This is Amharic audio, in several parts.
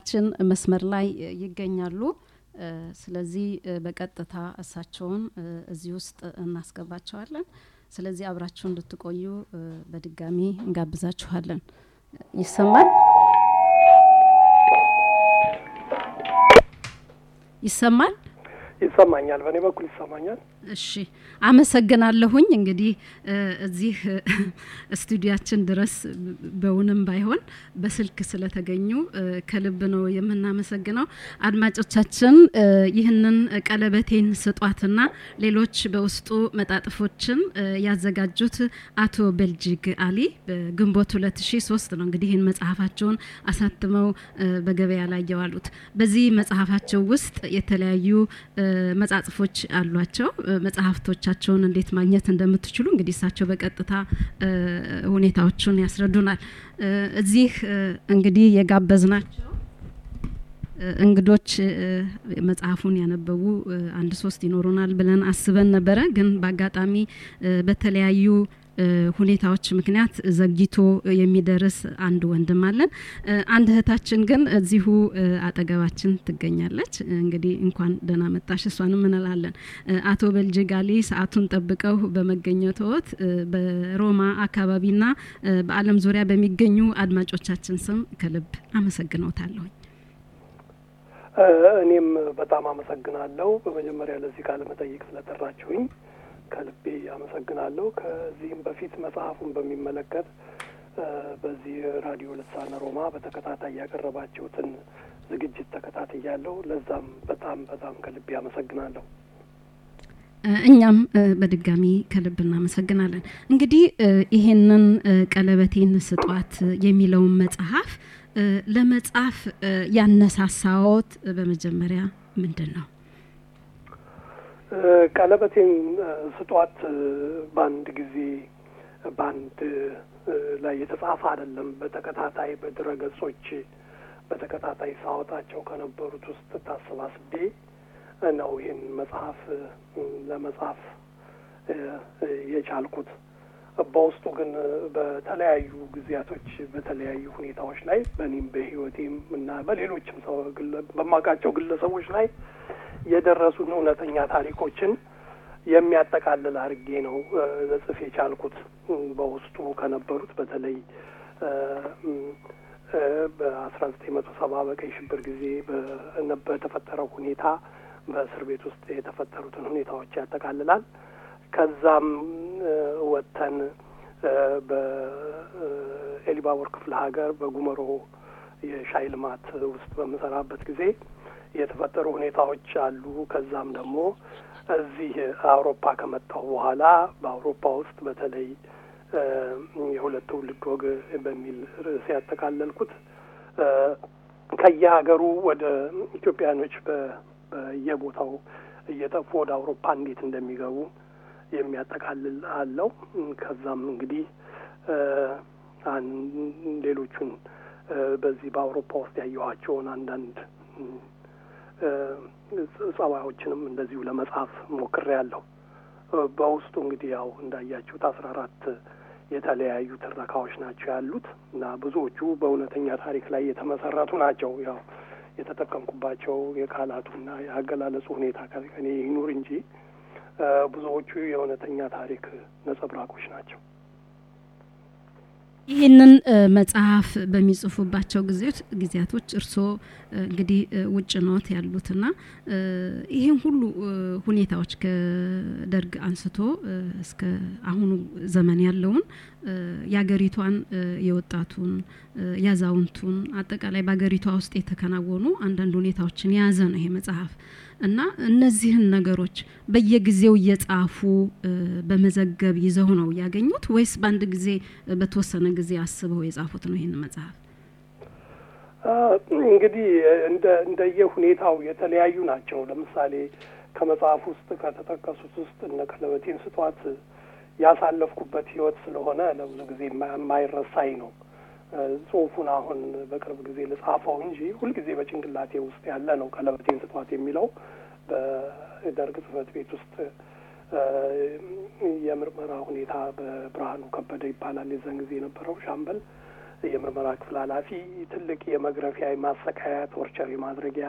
ችን መስመር ላይ ይገኛሉ። ስለዚህ በቀጥታ እሳቸውን እዚህ ውስጥ እናስገባቸዋለን። ስለዚህ አብራችሁ እንድትቆዩ በድጋሚ እንጋብዛችኋለን። ይሰማል? ይሰማል? ይሰማኛል። በእኔ በኩል ይሰማኛል። እሺ አመሰግናለሁኝ። እንግዲህ እዚህ ስቱዲያችን ድረስ በውንም ባይሆን በስልክ ስለተገኙ ከልብ ነው የምናመሰግነው። አድማጮቻችን ይህንን ቀለበቴን ስጧትና ሌሎች በውስጡ መጣጥፎችን ያዘጋጁት አቶ ቤልጂግ አሊ በግንቦት 2003 ነው እንግዲህ ይህን መጽሐፋቸውን አሳትመው በገበያ ላይ የዋሉት። በዚህ መጽሐፋቸው ውስጥ የተለያዩ መጻጽፎች አሏቸው። መጽሐፍቶቻቸውን እንዴት ማግኘት እንደምትችሉ እንግዲህ እሳቸው በቀጥታ ሁኔታዎቹን ያስረዱናል። እዚህ እንግዲህ የጋበዝናቸው እንግዶች መጽሐፉን ያነበቡ አንድ ሶስት ይኖሩናል ብለን አስበን ነበረ። ግን በአጋጣሚ በተለያዩ ሁኔታዎች ምክንያት ዘግይቶ የሚደርስ አንድ ወንድም አለን። አንድ እህታችን ግን እዚሁ አጠገባችን ትገኛለች። እንግዲህ እንኳን ደህና መጣሽ እሷንም እንላለን። አቶ በልጅጋሊ ሰዓቱን ጠብቀው በመገኘትዎት በሮማ አካባቢና በዓለም ዙሪያ በሚገኙ አድማጮቻችን ስም ከልብ አመሰግነውታለሁኝ። እኔም በጣም አመሰግናለሁ። በመጀመሪያ ለዚህ ቃለ መጠይቅ ስለጠራችሁኝ ከልቤ አመሰግናለሁ። ከዚህም በፊት መጽሐፉን በሚመለከት በዚህ ራዲዮ ልሳነ ሮማ በተከታታይ ያቀረባችሁትን ዝግጅት ተከታትያለሁ። ለዛም በጣም በጣም ከልቤ አመሰግናለሁ። እኛም በድጋሚ ከልብ እናመሰግናለን። እንግዲህ ይሄንን ቀለበቴን ስጧት የሚለውን መጽሐፍ ለመጻፍ ያነሳሳዎት በመጀመሪያ ምንድን ነው? ቀለበቴን ስጧት በአንድ ጊዜ በአንድ ላይ የተጻፈ አይደለም። በተከታታይ በድረ ገጾች በተከታታይ ሳወጣቸው ከነበሩት ውስጥ ታሰባስቤ ነው ይህን መጽሐፍ ለመጻፍ የቻልኩት። በውስጡ ግን በተለያዩ ጊዜያቶች በተለያዩ ሁኔታዎች ላይ በእኔም በሕይወቴም እና በሌሎችም ሰው በማውቃቸው ግለሰቦች ላይ የደረሱን እውነተኛ ታሪኮችን የሚያጠቃልል አድርጌ ነው ልጽፍ የቻልኩት። በውስጡ ከነበሩት በተለይ በአስራ ዘጠኝ መቶ ሰባ በቀይ ሽብር ጊዜ በተፈጠረው ሁኔታ በእስር ቤት ውስጥ የተፈጠሩትን ሁኔታዎች ያጠቃልላል። ከዛም ወጥተን በኤሊባቦር ክፍለ ሀገር በጉመሮ የሻይ ልማት ውስጥ በምሰራበት ጊዜ የተፈጠሩ ሁኔታዎች አሉ። ከዛም ደግሞ እዚህ አውሮፓ ከመጣሁ በኋላ በአውሮፓ ውስጥ በተለይ የሁለት ትውልድ ወግ በሚል ርዕስ ያጠቃለልኩት ከየሀገሩ ወደ ኢትዮጵያኖች በየቦታው እየጠፉ ወደ አውሮፓ እንዴት እንደሚገቡ የሚያጠቃልል አለው። ከዛም እንግዲህ ሌሎቹን በዚህ በአውሮፓ ውስጥ ያየኋቸውን አንዳንድ ጸባዮችንም እንደዚሁ ለመጻፍ ሞክሬያለሁ። በውስጡ እንግዲህ ያው እንዳያችሁት አስራ አራት የተለያዩ ትረካዎች ናቸው ያሉት እና ብዙዎቹ በእውነተኛ ታሪክ ላይ የተመሰረቱ ናቸው። ያው የተጠቀምኩባቸው የቃላቱና የአገላለጹ ሁኔታ ከኔ ይኑር እንጂ ብዙዎቹ የእውነተኛ ታሪክ ነጸብራቆች ናቸው። ይህንን መጽሐፍ በሚጽፉባቸው ጊዜያቶች እርስዎ እንግዲህ ውጭ ኖት ያሉትና ይህን ሁሉ ሁኔታዎች ከደርግ አንስቶ እስከ አሁኑ ዘመን ያለውን የሀገሪቷን የወጣቱን ያዛውንቱን አጠቃላይ በሀገሪቷ ውስጥ የተከናወኑ አንዳንድ ሁኔታዎችን የያዘ ነው ይሄ መጽሐፍ እና እነዚህን ነገሮች በየጊዜው እየጻፉ በመዘገብ ይዘው ነው ያገኙት ወይስ በአንድ ጊዜ በተወሰነ ጊዜ አስበው የጻፉት ነው ይህን መጽሐፍ? እንግዲህ እንደ እንደየ ሁኔታው የተለያዩ ናቸው። ለምሳሌ ከመጽሐፍ ውስጥ ከተጠቀሱት ውስጥ እነ ቀለበቴን ስጧት ያሳለፍኩበት ህይወት ስለሆነ ለብዙ ጊዜ የማይረሳኝ ነው። ጽሁፉን አሁን በቅርብ ጊዜ ልጻፈው እንጂ ሁልጊዜ በጭንቅላቴ ውስጥ ያለ ነው። ቀለበቴን ስጧት የሚለው በደርግ ጽህፈት ቤት ውስጥ የምርመራ ሁኔታ በብርሃኑ ከበደ ይባላል የዛን ጊዜ የነበረው ሻምበል የምርመራ ክፍል ኃላፊ ትልቅ የመግረፊያ የማሰቃያ ቶርቸር የማድረጊያ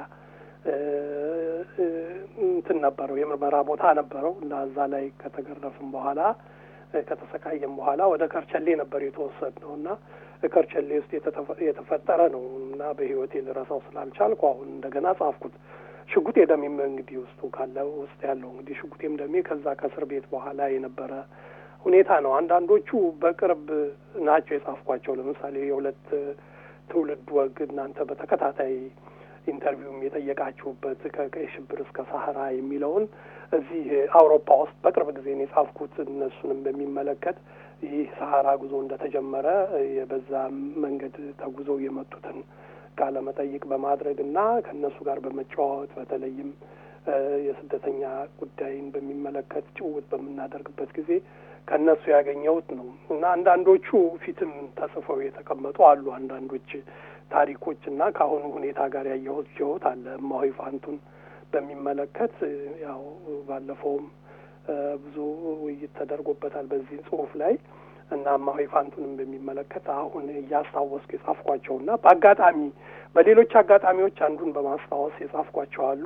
እንትን ነበረው የምርመራ ቦታ ነበረው እና እዛ ላይ ከተገረፍም በኋላ ከተሰቃየም በኋላ ወደ ከርቸሌ ነበር የተወሰድ ነው እና ከርቸሌ ውስጥ የተፈጠረ ነው እና በህይወቴ ልረሳው ስላልቻልኩ አሁን እንደገና ጻፍኩት። ሽጉጤ ደሜም እንግዲህ ውስጡ ካለ ውስጥ ያለው እንግዲህ ሽጉጤም ደሜ ከዛ ከእስር ቤት በኋላ የነበረ ሁኔታ ነው። አንዳንዶቹ በቅርብ ናቸው የጻፍኳቸው። ለምሳሌ የሁለት ትውልድ ወግ እናንተ በተከታታይ ኢንተርቪውም የጠየቃችሁበት ከቀይ ሽብር እስከ ሳህራ የሚለውን እዚህ አውሮፓ ውስጥ በቅርብ ጊዜ ነው የጻፍኩት። እነሱንም በሚመለከት ይህ ሳህራ ጉዞ እንደተጀመረ በዛ መንገድ ተጉዘው የመጡትን ቃለ መጠይቅ በማድረግ እና ከእነሱ ጋር በመጨዋወት በተለይም የስደተኛ ጉዳይን በሚመለከት ጭውውት በምናደርግበት ጊዜ ከእነሱ ያገኘሁት ነው እና አንዳንዶቹ ፊትም ተጽፈው የተቀመጡ አሉ። አንዳንዶች ታሪኮች እና ከአሁኑ ሁኔታ ጋር ያየሁት ችሁት አለ። እማሆይ ፋንቱን በሚመለከት ያው ባለፈውም ብዙ ውይይት ተደርጎበታል በዚህ ጽሁፍ ላይ እና እማሆይ ፋንቱንም በሚመለከት አሁን እያስታወስኩ የጻፍኳቸው እና በአጋጣሚ በሌሎች አጋጣሚዎች አንዱን በማስታወስ የጻፍኳቸው አሉ።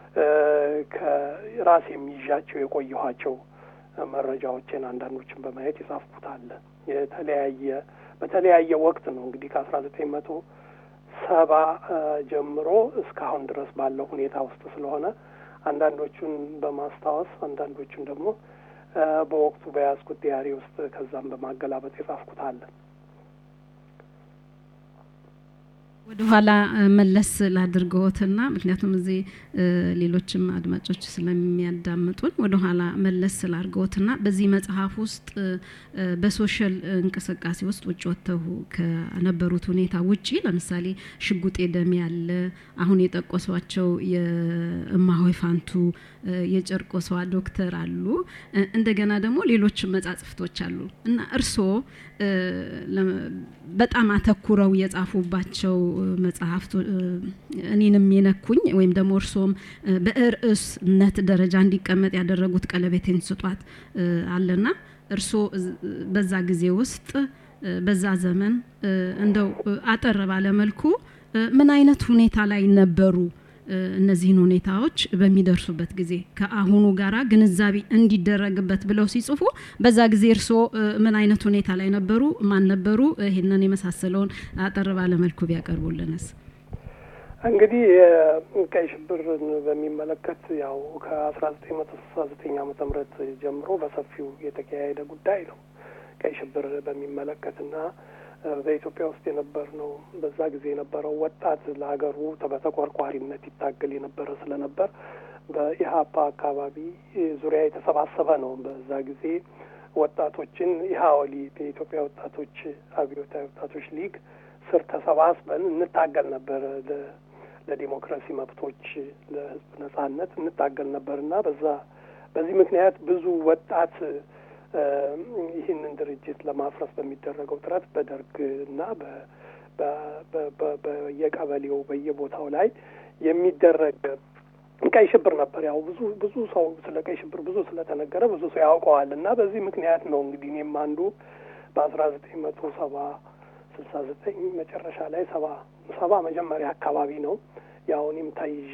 ከራሴ የሚይዣቸው የቆየኋቸው መረጃዎችን አንዳንዶችን በማየት የጻፍኩት አለ። የተለያየ በተለያየ ወቅት ነው እንግዲህ ከአስራ ዘጠኝ መቶ ሰባ ጀምሮ እስካሁን ድረስ ባለው ሁኔታ ውስጥ ስለሆነ አንዳንዶቹን በማስታወስ አንዳንዶቹን ደግሞ በወቅቱ በያዝኩት ዲያሪ ውስጥ ከዛም በማገላበጥ የጻፍኩት አለ። ወደ ኋላ መለስ ላድርገዎትና ምክንያቱም እዚህ ሌሎችም አድማጮች ስለሚያዳምጡን ወደ ኋላ መለስ ላድርገዎትና በዚህ መጽሐፍ ውስጥ በሶሻል እንቅስቃሴ ውስጥ ውጭ ወጥተው ከነበሩት ሁኔታ ውጪ ለምሳሌ ሽጉጤ ደሜ ያለ አሁን የጠቆሷቸው የእማሆይ ፋንቱ የጨርቆሷ ዶክተር አሉ። እንደገና ደግሞ ሌሎች መጻጽፍቶች አሉ እና እርስዎ በጣም አተኩረው የጻፉባቸው መጽሐፍት እኔንም የነኩኝ ወይም ደግሞ እርስዎም በርዕስነት ደረጃ እንዲቀመጥ ያደረጉት ቀለቤቴን ስጧት አለና እርስዎ በዛ ጊዜ ውስጥ በዛ ዘመን እንደው አጠር ባለመልኩ ምን አይነት ሁኔታ ላይ ነበሩ? እነዚህን ሁኔታዎች በሚደርሱበት ጊዜ ከአሁኑ ጋራ ግንዛቤ እንዲደረግበት ብለው ሲጽፉ በዛ ጊዜ እርስዎ ምን አይነት ሁኔታ ላይ ነበሩ? ማን ነበሩ? ይህንን የመሳሰለውን አጠር ባለመልኩ ቢያቀርቡልንስ። እንግዲህ ቀይ ሽብርን በሚመለከት ያው ከአስራ ዘጠኝ መቶ ስልሳ ዘጠኝ ዓመተ ምህረት ጀምሮ በሰፊው የተካሄደ ጉዳይ ነው። ቀይ ሽብር በሚመለከትና በኢትዮጵያ ውስጥ የነበር ነው። በዛ ጊዜ የነበረው ወጣት ለሀገሩ በተቆርቋሪነት ይታገል የነበረ ስለነበር በኢህአፓ አካባቢ ዙሪያ የተሰባሰበ ነው። በዛ ጊዜ ወጣቶችን ኢህአወሊ የኢትዮጵያ ወጣቶች አብዮታዊ ወጣቶች ሊግ ስር ተሰባስበን እንታገል ነበር። ለዲሞክራሲ መብቶች፣ ለህዝብ ነጻነት እንታገል ነበር እና በዛ በዚህ ምክንያት ብዙ ወጣት ይህንን ድርጅት ለማፍረስ በሚደረገው ጥረት በደርግ እና በየቀበሌው በየቦታው ላይ የሚደረግ ቀይ ሽብር ነበር። ያው ብዙ ብዙ ሰው ስለ ቀይ ሽብር ብዙ ስለተነገረ ብዙ ሰው ያውቀዋል እና በዚህ ምክንያት ነው እንግዲህ እኔም አንዱ በአስራ ዘጠኝ መቶ ሰባ ስልሳ ዘጠኝ መጨረሻ ላይ ሰባ ሰባ መጀመሪያ አካባቢ ነው ያው እኔም ታይዤ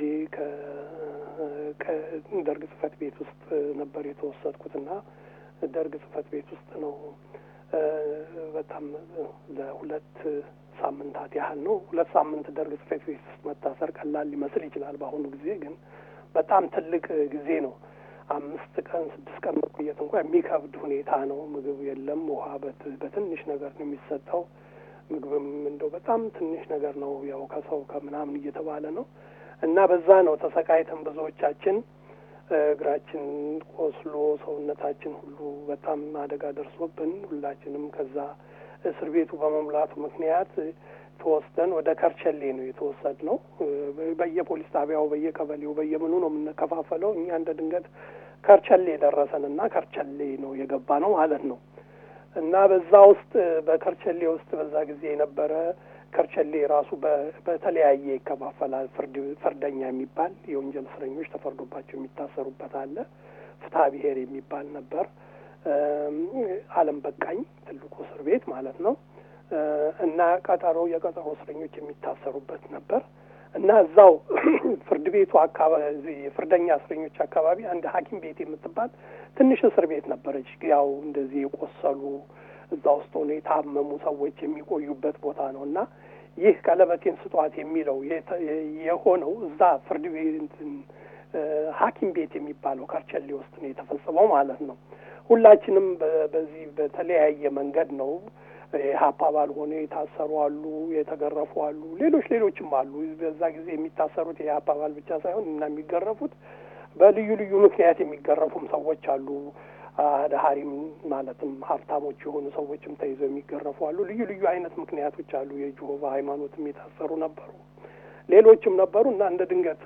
ከደርግ ጽህፈት ቤት ውስጥ ነበር የተወሰድኩትና ደርግ ጽህፈት ቤት ውስጥ ነው በጣም ለሁለት ሳምንታት ያህል ነው። ሁለት ሳምንት ደርግ ጽህፈት ቤት ውስጥ መታሰር ቀላል ሊመስል ይችላል። በአሁኑ ጊዜ ግን በጣም ትልቅ ጊዜ ነው። አምስት ቀን ስድስት ቀን መቆየት እንኳ የሚከብድ ሁኔታ ነው። ምግብ የለም፣ ውሃ በትንሽ ነገር ነው የሚሰጠው። ምግብም እንደው በጣም ትንሽ ነገር ነው፣ ያው ከሰው ከምናምን እየተባለ ነው እና በዛ ነው ተሰቃይተን ብዙዎቻችን እግራችን ቆስሎ ሰውነታችን ሁሉ በጣም አደጋ ደርሶብን ሁላችንም ከዛ እስር ቤቱ በመሙላቱ ምክንያት ተወስደን ወደ ከርቸሌ ነው የተወሰድ ነው። በየፖሊስ ጣቢያው በየቀበሌው በየምኑ ነው የምንከፋፈለው። እኛ እንደ ድንገት ከርቸሌ ደረሰንና ከርቸሌ ነው የገባ ነው ማለት ነው እና በዛ ውስጥ በከርቸሌ ውስጥ በዛ ጊዜ የነበረ ከርቸሌ ራሱ በተለያየ ይከፋፈላል። ፍርድ ፍርደኛ የሚባል የወንጀል እስረኞች ተፈርዶባቸው የሚታሰሩበት አለ። ፍትሐ ብሔር የሚባል ነበር። ዓለም በቃኝ ትልቁ እስር ቤት ማለት ነው። እና ቀጠሮ የቀጠሮ እስረኞች የሚታሰሩበት ነበር እና እዛው ፍርድ ቤቱ አካባቢ የፍርደኛ እስረኞች አካባቢ አንድ ሐኪም ቤት የምትባል ትንሽ እስር ቤት ነበረች። ያው እንደዚህ የቆሰሉ እዛ ውስጥ ሆነ የታመሙ ሰዎች የሚቆዩበት ቦታ ነው እና ይህ ቀለበቴን ስጧት የሚለው የሆነው እዛ ፍርድ ቤት ሐኪም ቤት የሚባለው ከርቸሌ ውስጥ ነው የተፈጸመው ማለት ነው። ሁላችንም በዚህ በተለያየ መንገድ ነው የሀፓ አባል ሆነ የታሰሩ አሉ፣ የተገረፉ አሉ፣ ሌሎች ሌሎችም አሉ። በዛ ጊዜ የሚታሰሩት የሀፓ አባል ብቻ ሳይሆን እና የሚገረፉት በልዩ ልዩ ምክንያት የሚገረፉም ሰዎች አሉ። አድሀሪም ማለትም ሀብታሞች የሆኑ ሰዎችም ተይዘው የሚገረፉ አሉ። ልዩ ልዩ አይነት ምክንያቶች አሉ። የጆሆቫ ሃይማኖትም የታሰሩ ነበሩ፣ ሌሎችም ነበሩ እና እንደ ድንገት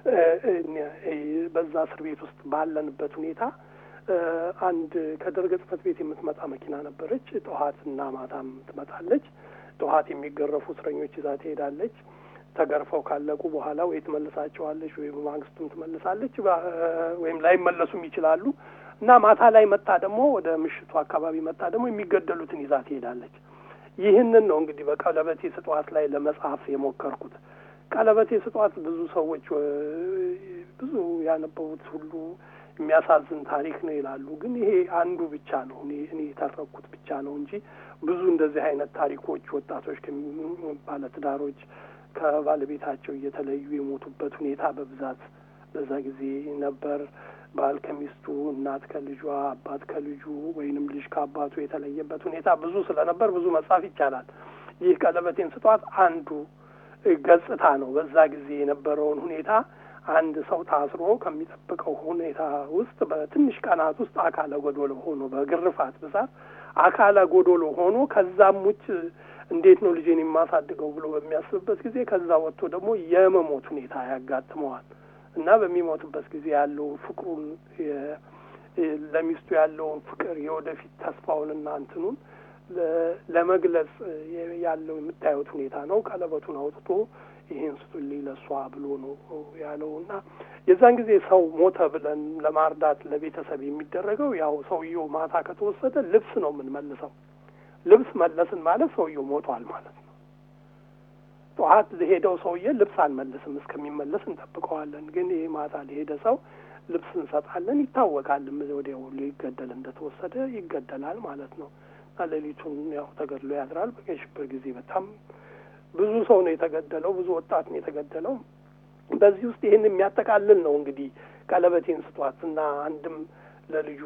በዛ እስር ቤት ውስጥ ባለንበት ሁኔታ አንድ ከደርግ ጽሕፈት ቤት የምትመጣ መኪና ነበረች። ጠዋት እና ማታም ትመጣለች። ጠዋት የሚገረፉ እስረኞች ይዛ ትሄዳለች። ተገርፈው ካለቁ በኋላ ወይ ትመልሳቸዋለች ወይ በማግስቱም ትመልሳለች፣ ወይም ላይመለሱም ይችላሉ እና ማታ ላይ መጣ ደግሞ ወደ ምሽቱ አካባቢ መጣ ደግሞ የሚገደሉትን ይዛ ትሄዳለች። ይህንን ነው እንግዲህ በቀለበቴ ስጧት ላይ ለመጻፍ የሞከርኩት። ቀለበቴ ስጧት ብዙ ሰዎች ብዙ ያነበቡት ሁሉ የሚያሳዝን ታሪክ ነው ይላሉ። ግን ይሄ አንዱ ብቻ ነው እኔ እኔ የተረኩት ብቻ ነው እንጂ ብዙ እንደዚህ አይነት ታሪኮች ወጣቶች ባለትዳሮች ከባለቤታቸው እየተለዩ የሞቱበት ሁኔታ በብዛት በዛ ጊዜ ነበር። ባል ከሚስቱ፣ እናት ከልጇ፣ አባት ከልጁ ወይንም ልጅ ከአባቱ የተለየበት ሁኔታ ብዙ ስለነበር ብዙ መጻፍ ይቻላል። ይህ ቀለበቴን ስጧት አንዱ ገጽታ ነው። በዛ ጊዜ የነበረውን ሁኔታ አንድ ሰው ታስሮ ከሚጠብቀው ሁኔታ ውስጥ በትንሽ ቀናት ውስጥ አካለ ጎዶሎ ሆኖ በግርፋት ብዛት አካለ ጎዶሎ ሆኖ ከዛም ውጭ እንዴት ነው ልጄን የማሳድገው ብሎ በሚያስብበት ጊዜ ከዛ ወጥቶ ደግሞ የመሞት ሁኔታ ያጋጥመዋል እና በሚሞትበት ጊዜ ያለውን ፍቅሩን ለሚስቱ ያለውን ፍቅር የወደፊት ተስፋውንና እንትኑን ለመግለጽ ያለው የምታዩት ሁኔታ ነው። ቀለበቱን አውጥቶ ይሄን ስጡልኝ ለእሷ ብሎ ነው ያለው እና የዛን ጊዜ ሰው ሞተ ብለን ለማርዳት ለቤተሰብ የሚደረገው ያው ሰውየው ማታ ከተወሰደ ልብስ ነው የምንመልሰው። ልብስ መለስን ማለት ሰውየው ሞቷል ማለት ነው። ጠዋት ለሄደው ሰውዬ ልብስ አንመልስም፣ እስከሚመለስ እንጠብቀዋለን። ግን ይህ ማታ ለሄደ ሰው ልብስ እንሰጣለን። ይታወቃል፣ ወዲያው ሊገደል እንደተወሰደ ይገደላል ማለት ነው። ሌሊቱን ያው ተገድሎ ያድራል። በቀይ ሽብር ጊዜ በጣም ብዙ ሰው ነው የተገደለው፣ ብዙ ወጣት ነው የተገደለው። በዚህ ውስጥ ይህን የሚያጠቃልል ነው እንግዲህ ቀለበቴን ስጧት እና አንድም ለልጁ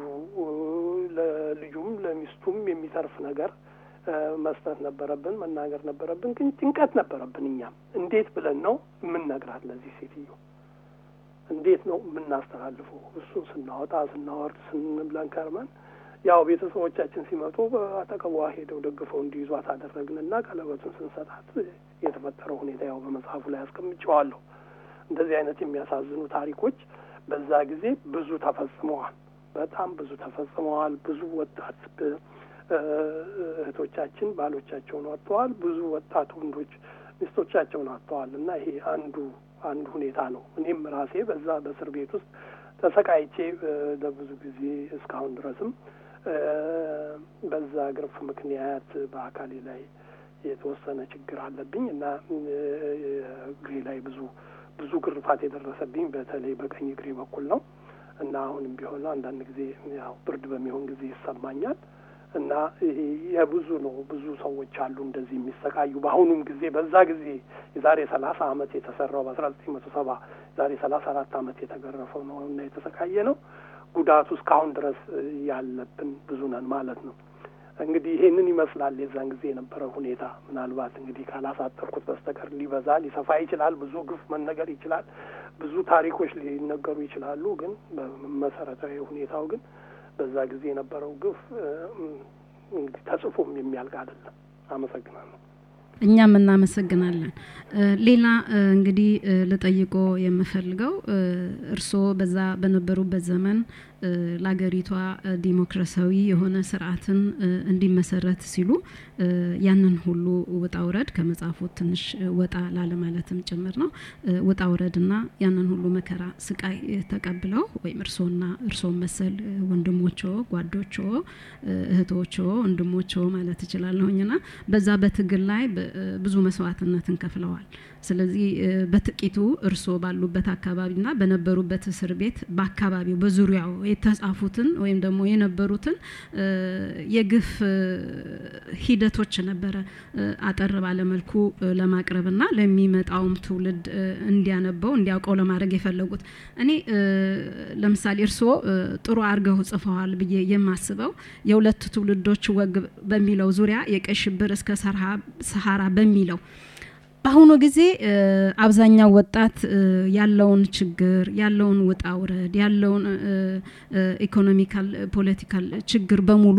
ለልጁም ለሚስቱም የሚተርፍ ነገር መስጠት ነበረብን፣ መናገር ነበረብን። ግን ጭንቀት ነበረብን። እኛም እንዴት ብለን ነው የምንነግራት ለዚህ ሴትዮ? እንዴት ነው የምናስተላልፈው? እሱን ስናወጣ ስናወርድ ስንብለን ከርመን ያው ቤተሰቦቻችን ሲመጡ በአጠገቧ ሄደው ደግፈው እንዲይዟት አደረግንና ቀለበቱን ስንሰጣት የተፈጠረው ሁኔታ ያው በመጽሐፉ ላይ አስቀምጨዋለሁ። እንደዚህ አይነት የሚያሳዝኑ ታሪኮች በዛ ጊዜ ብዙ ተፈጽመዋል። በጣም ብዙ ተፈጽመዋል። ብዙ ወጣት እህቶቻችን ባሎቻቸውን አጥተዋል። ብዙ ወጣት ወንዶች ሚስቶቻቸውን አጥተዋል። እና ይሄ አንዱ አንዱ ሁኔታ ነው። እኔም ራሴ በዛ በእስር ቤት ውስጥ ተሰቃይቼ ለብዙ ጊዜ እስካሁን ድረስም በዛ ግርፍ ምክንያት በአካሌ ላይ የተወሰነ ችግር አለብኝ እና እግሬ ላይ ብዙ ብዙ ግርፋት የደረሰብኝ በተለይ በቀኝ እግሬ በኩል ነው እና አሁንም ቢሆን አንዳንድ ጊዜ ያው ብርድ በሚሆን ጊዜ ይሰማኛል እና የብዙ ነው። ብዙ ሰዎች አሉ እንደዚህ የሚሰቃዩ በአሁኑም ጊዜ በዛ ጊዜ የዛሬ ሰላሳ አመት የተሰራው በአስራ ዘጠኝ መቶ ሰባ ዛሬ ሰላሳ አራት አመት የተገረፈው ነው እና የተሰቃየ ነው። ጉዳቱ እስካሁን ድረስ ያለብን ብዙ ነን ማለት ነው። እንግዲህ ይሄንን ይመስላል የዛን ጊዜ የነበረው ሁኔታ። ምናልባት እንግዲህ ካላሳጠርኩት በስተቀር ሊበዛ ሊሰፋ ይችላል። ብዙ ግፍ መነገር ይችላል። ብዙ ታሪኮች ሊነገሩ ይችላሉ። ግን በመሰረታዊ ሁኔታው ግን በዛ ጊዜ የነበረው ግፍ እንግዲህ ተጽፎም የሚያልቅ አይደለም። አመሰግናለሁ። እኛም እናመሰግናለን። ሌላ እንግዲህ ልጠይቆ የምፈልገው እርስዎ በዛ በነበሩበት ዘመን ለሀገሪቷ ዲሞክራሲያዊ የሆነ ስርዓትን እንዲመሰረት ሲሉ ያንን ሁሉ ውጣ ውረድ ከመጽሐፉ ትንሽ ወጣ ላለማለትም ጭምር ነው ውጣ ውረድና ያንን ሁሉ መከራ ስቃይ ተቀብለው ወይም እርስዎና እርስዎን መሰል ወንድሞቾ፣ ጓዶቾ፣ እህቶቾ፣ ወንድሞቾ ማለት እችላለሁኝና በዛ በትግል ላይ ብዙ መስዋዕትነትን ከፍለዋል። ስለዚህ በጥቂቱ እርስዎ ባሉበት አካባቢና በነበሩበት እስር ቤት በአካባቢው በዙሪያው የተጻፉትን ወይም ደግሞ የነበሩትን የግፍ ሂደቶች ነበረ አጠር ባለመልኩ ለማቅረብና ለሚመጣውም ትውልድ እንዲያነበው እንዲያውቀው ለማድረግ የፈለጉት። እኔ ለምሳሌ እርስዎ ጥሩ አድርገው ጽፈዋል ብዬ የማስበው የሁለት ትውልዶች ወግ በሚለው ዙሪያ የቀይ ሽብር እስከ ሰሃራ በሚለው በአሁኑ ጊዜ አብዛኛው ወጣት ያለውን ችግር ያለውን ውጣ ውረድ ያለውን ኢኮኖሚካል ፖለቲካል ችግር በሙሉ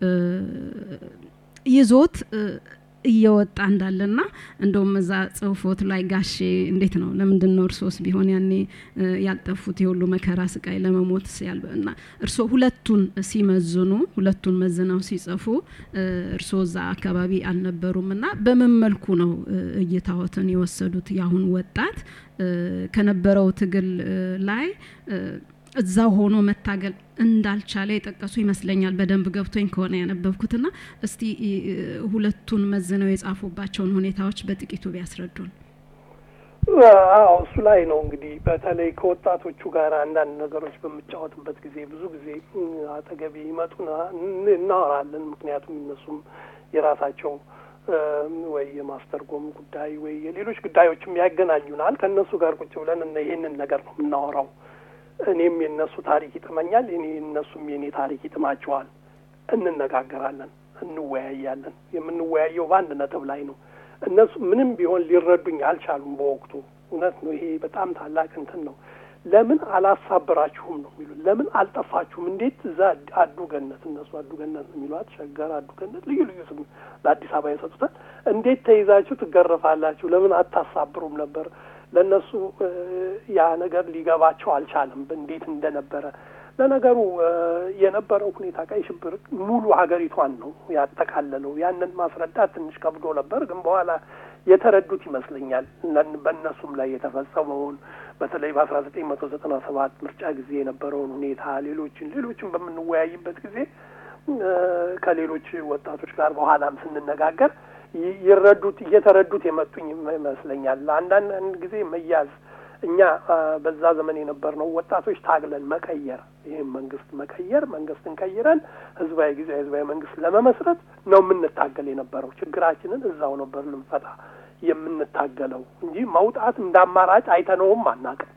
ይዞት እየወጣ እንዳለና እንደውም እዛ ጽሁፎት ላይ ጋሼ እንዴት ነው ለምንድን ነው እርሶስ ቢሆን ያኔ ያልጠፉት የሁሉ መከራ ስቃይ ለመሞት እና እርሶ ሁለቱን ሲመዝኑ ሁለቱን መዝነው ሲጽፉ እርሶ እዛ አካባቢ አልነበሩም እና በምን መልኩ ነው እይታዎትን የወሰዱት የአሁን ወጣት ከነበረው ትግል ላይ እዛው ሆኖ መታገል እንዳልቻለ የጠቀሱ ይመስለኛል። በደንብ ገብቶኝ ከሆነ ያነበብኩትና እስቲ ሁለቱን መዝነው የጻፉባቸውን ሁኔታዎች በጥቂቱ ቢያስረዱን። አዎ እሱ ላይ ነው እንግዲህ በተለይ ከወጣቶቹ ጋር አንዳንድ ነገሮች በምጫወትበት ጊዜ ብዙ ጊዜ አጠገቤ ይመጡና እናወራለን። ምክንያቱም እነሱም የራሳቸው ወይ የማስተርጎም ጉዳይ ወይ የሌሎች ጉዳዮችም ያገናኙናል። ከእነሱ ጋር ቁጭ ብለን ይህንን ነገር ነው የምናወራው። እኔም የእነሱ ታሪክ ይጥመኛል፣ እኔ እነሱም የእኔ ታሪክ ይጥማቸዋል። እንነጋገራለን፣ እንወያያለን። የምንወያየው በአንድ ነጥብ ላይ ነው። እነሱ ምንም ቢሆን ሊረዱኝ አልቻሉም በወቅቱ። እውነት ነው። ይሄ በጣም ታላቅ እንትን ነው። ለምን አላሳብራችሁም ነው የሚሉት። ለምን አልጠፋችሁም? እንዴት እዛ አዱ ገነት እነሱ አዱ ገነት ነው የሚሏት፣ ሸገር አዱ ገነት፣ ልዩ ልዩ ስም ለአዲስ አበባ የሰጡታል። እንዴት ተይዛችሁ ትገረፋላችሁ? ለምን አታሳብሩም ነበር? ለእነሱ ያ ነገር ሊገባቸው አልቻለም፣ እንዴት እንደነበረ። ለነገሩ የነበረው ሁኔታ ቀይ ሽብር ሙሉ ሀገሪቷን ነው ያጠቃለለው። ያንን ማስረዳት ትንሽ ከብዶ ነበር፣ ግን በኋላ የተረዱት ይመስለኛል። በእነሱም ላይ የተፈጸመውን በተለይ በአስራ ዘጠኝ መቶ ዘጠና ሰባት ምርጫ ጊዜ የነበረውን ሁኔታ ሌሎችን ሌሎችን በምንወያይበት ጊዜ ከሌሎች ወጣቶች ጋር በኋላም ስንነጋገር ይረዱት እየተረዱት የመጡኝ ይመስለኛል። አንዳንድ ጊዜ መያዝ እኛ በዛ ዘመን የነበርነው ወጣቶች ታግለን መቀየር ይህም መንግስት መቀየር መንግስትን ቀይረን ህዝባዊ ጊዜ ህዝባዊ መንግስት ለመመስረት ነው የምንታገል የነበረው። ችግራችንን እዛው ነበር ልንፈታ የምንታገለው እንጂ መውጣት እንደ አማራጭ አይተነውም አናውቅም።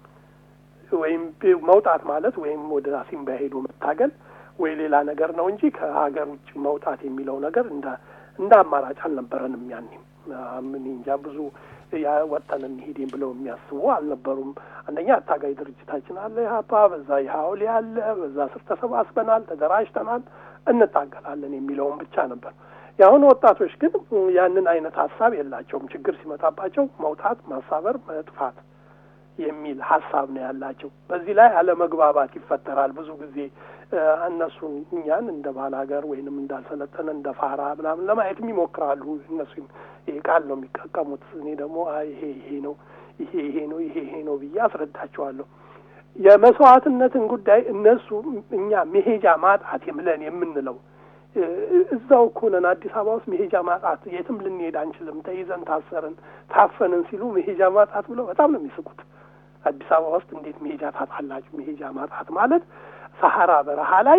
ወይም መውጣት ማለት ወይም ወደ አሲምባ ሄዶ መታገል ወይ ሌላ ነገር ነው እንጂ ከሀገር ውጭ መውጣት የሚለው ነገር እንደ እንደ አማራጭ አልነበረንም። ያኔም ምን እንጃ ብዙ ወጥተን እንሄድም ብለው የሚያስቡ አልነበሩም። አንደኛ አታጋይ ድርጅታችን አለ ኢህአፓ፣ በዛ የሀውሌ አለ፣ በዛ ስር ተሰባስበናል፣ ተደራጅተናል፣ እንታገላለን የሚለውን ብቻ ነበር። የአሁኑ ወጣቶች ግን ያንን አይነት ሀሳብ የላቸውም። ችግር ሲመጣባቸው መውጣት፣ ማሳበር፣ መጥፋት የሚል ሀሳብ ነው ያላቸው። በዚህ ላይ አለመግባባት ይፈጠራል ብዙ ጊዜ እነሱን እኛን እንደ ባል ሀገር ወይንም እንዳልሰለጠነ እንደ ፋራ ምናምን ለማየትም ይሞክራሉ። እነሱ ይሄ ቃል ነው የሚጠቀሙት። እኔ ደግሞ ይሄ ይሄ ነው ይሄ ይሄ ነው ይሄ ይሄ ነው ብዬ አስረዳቸዋለሁ። የመስዋዕትነትን ጉዳይ እነሱ እኛ መሄጃ ማጣት ብለን የምንለው እዛው እኮ ነን። አዲስ አበባ ውስጥ መሄጃ ማጣት የትም ልንሄድ አንችልም፣ ተይዘን ታሰርን፣ ታፈንን ሲሉ መሄጃ ማጣት ብለው በጣም ነው የሚስቁት። አዲስ አበባ ውስጥ እንዴት መሄጃ ታጣላችሁ? መሄጃ ማጣት ማለት ሰሐራ በረሃ ላይ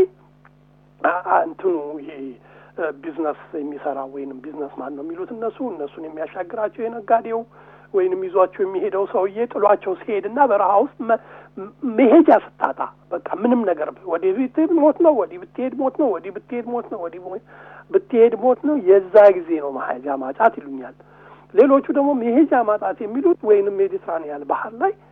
እንትኑ ይሄ ቢዝነስ የሚሰራ ወይንም ቢዝነስ ማን ነው የሚሉት እነሱ እነሱን የሚያሻግራቸው የነጋዴው ወይንም ይዟቸው የሚሄደው ሰውዬ ጥሏቸው ሲሄድና በረሃ ውስጥ መሄጃ ስታጣ በቃ ምንም ነገር ወዲህ ብትሄድ ሞት ነው፣ ወዲህ ብትሄድ ሞት ነው፣ ወዲህ ብትሄድ ሞት ነው፣ ወዲህ ብትሄድ ሞት ነው። የዛ ጊዜ ነው መሄጃ ማጣት ይሉኛል። ሌሎቹ ደግሞ መሄጃ ማጣት የሚሉት ወይንም ሜዲትራኒያን ባህር ላይ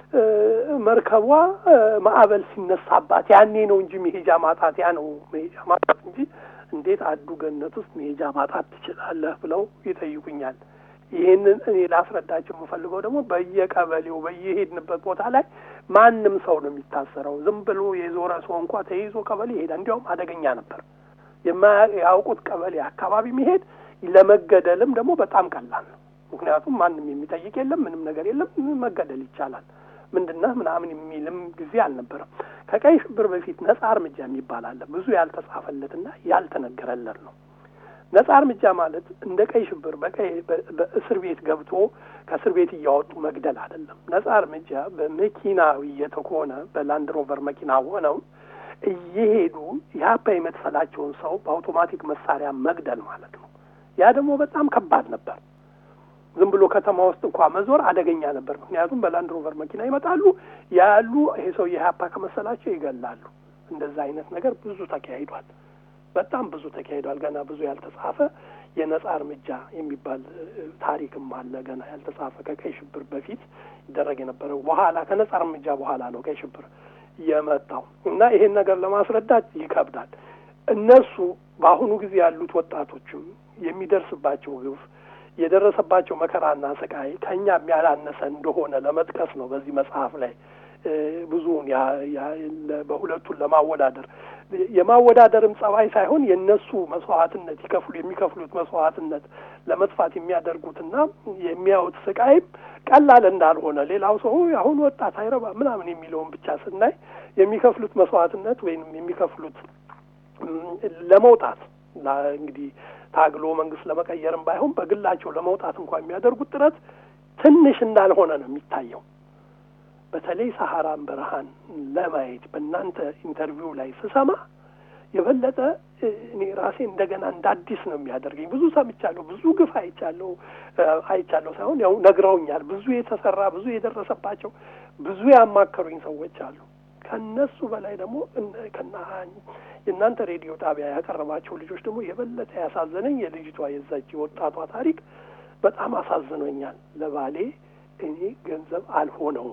መርከቧ ማዕበል ሲነሳባት ያኔ ነው እንጂ መሄጃ ማጣት ያ ነው መሄጃ ማጣት እንጂ እንዴት አዱ ገነት ውስጥ መሄጃ ማጣት ትችላለህ ብለው ይጠይቁኛል። ይህንን እኔ ላስረዳቸው የምፈልገው ደግሞ በየቀበሌው በየሄድንበት ቦታ ላይ ማንም ሰው ነው የሚታሰረው። ዝም ብሎ የዞረ ሰው እንኳ ተይዞ ቀበሌ ይሄዳል። እንዲያውም አደገኛ ነበር። የማያውቁት ቀበሌ አካባቢ መሄድ ለመገደልም ደግሞ በጣም ቀላል ነው። ምክንያቱም ማንም የሚጠይቅ የለም፣ ምንም ነገር የለም፣ መገደል ይቻላል። ምንድነህ ምናምን የሚልም ጊዜ አልነበረም። ከቀይ ሽብር በፊት ነጻ እርምጃ የሚባል አለ። ብዙ ያልተጻፈለትና ያልተነገረለት ነው። ነጻ እርምጃ ማለት እንደ ቀይ ሽብር በቀይ በእስር ቤት ገብቶ ከእስር ቤት እያወጡ መግደል አይደለም። ነጻ እርምጃ በመኪና እየተኮነ በላንድ ሮቨር መኪና ሆነው እየሄዱ የሀፓ የመሰላቸውን ሰው በአውቶማቲክ መሳሪያ መግደል ማለት ነው። ያ ደግሞ በጣም ከባድ ነበር። ዝም ብሎ ከተማ ውስጥ እንኳ መዞር አደገኛ ነበር። ምክንያቱም በላንድ ሮቨር መኪና ይመጣሉ ያሉ ይሄ ሰው የሀፓ ከመሰላቸው ይገላሉ። እንደዛ አይነት ነገር ብዙ ተካሂዷል። በጣም ብዙ ተካሂዷል። ገና ብዙ ያልተጻፈ የነጻ እርምጃ የሚባል ታሪክም አለ። ገና ያልተጻፈ ከቀይ ሽብር በፊት ይደረግ የነበረው በኋላ ከነጻ እርምጃ በኋላ ነው ቀይ ሽብር የመጣው እና ይሄን ነገር ለማስረዳት ይከብዳል። እነሱ በአሁኑ ጊዜ ያሉት ወጣቶችም የሚደርስባቸው ግፍ የደረሰባቸው መከራና ስቃይ ከእኛም ያላነሰ እንደሆነ ለመጥቀስ ነው በዚህ መጽሐፍ ላይ ብዙውን በሁለቱን ለማወዳደር የማወዳደርም ጸባይ ሳይሆን የእነሱ መስዋዕትነት ይከፍሉ የሚከፍሉት መስዋዕትነት ለመጥፋት የሚያደርጉትና የሚያዩት ስቃይም ቀላል እንዳልሆነ ሌላው ሰው አሁን ወጣት አይረባ ምናምን የሚለውን ብቻ ስናይ የሚከፍሉት መስዋዕትነት ወይም የሚከፍሉት ለመውጣት እንግዲህ ታግሎ መንግስት ለመቀየርም ባይሆን በግላቸው ለመውጣት እንኳን የሚያደርጉት ጥረት ትንሽ እንዳልሆነ ነው የሚታየው። በተለይ ሰሐራን በረሃን ለማየት በእናንተ ኢንተርቪው ላይ ስሰማ የበለጠ እኔ ራሴ እንደገና እንደ አዲስ ነው የሚያደርገኝ። ብዙ ሰምቻለሁ፣ ብዙ ግፍ አይቻለሁ አይቻለሁ ሳይሆን ያው ነግረውኛል። ብዙ የተሰራ ብዙ የደረሰባቸው ብዙ ያማከሩኝ ሰዎች አሉ። ከነሱ በላይ ደግሞ ከና የእናንተ ሬዲዮ ጣቢያ ያቀረባቸው ልጆች ደግሞ የበለጠ ያሳዘነኝ የልጅቷ የዛች የወጣቷ ታሪክ በጣም አሳዝኖኛል። ለባሌ እኔ ገንዘብ አልሆነውም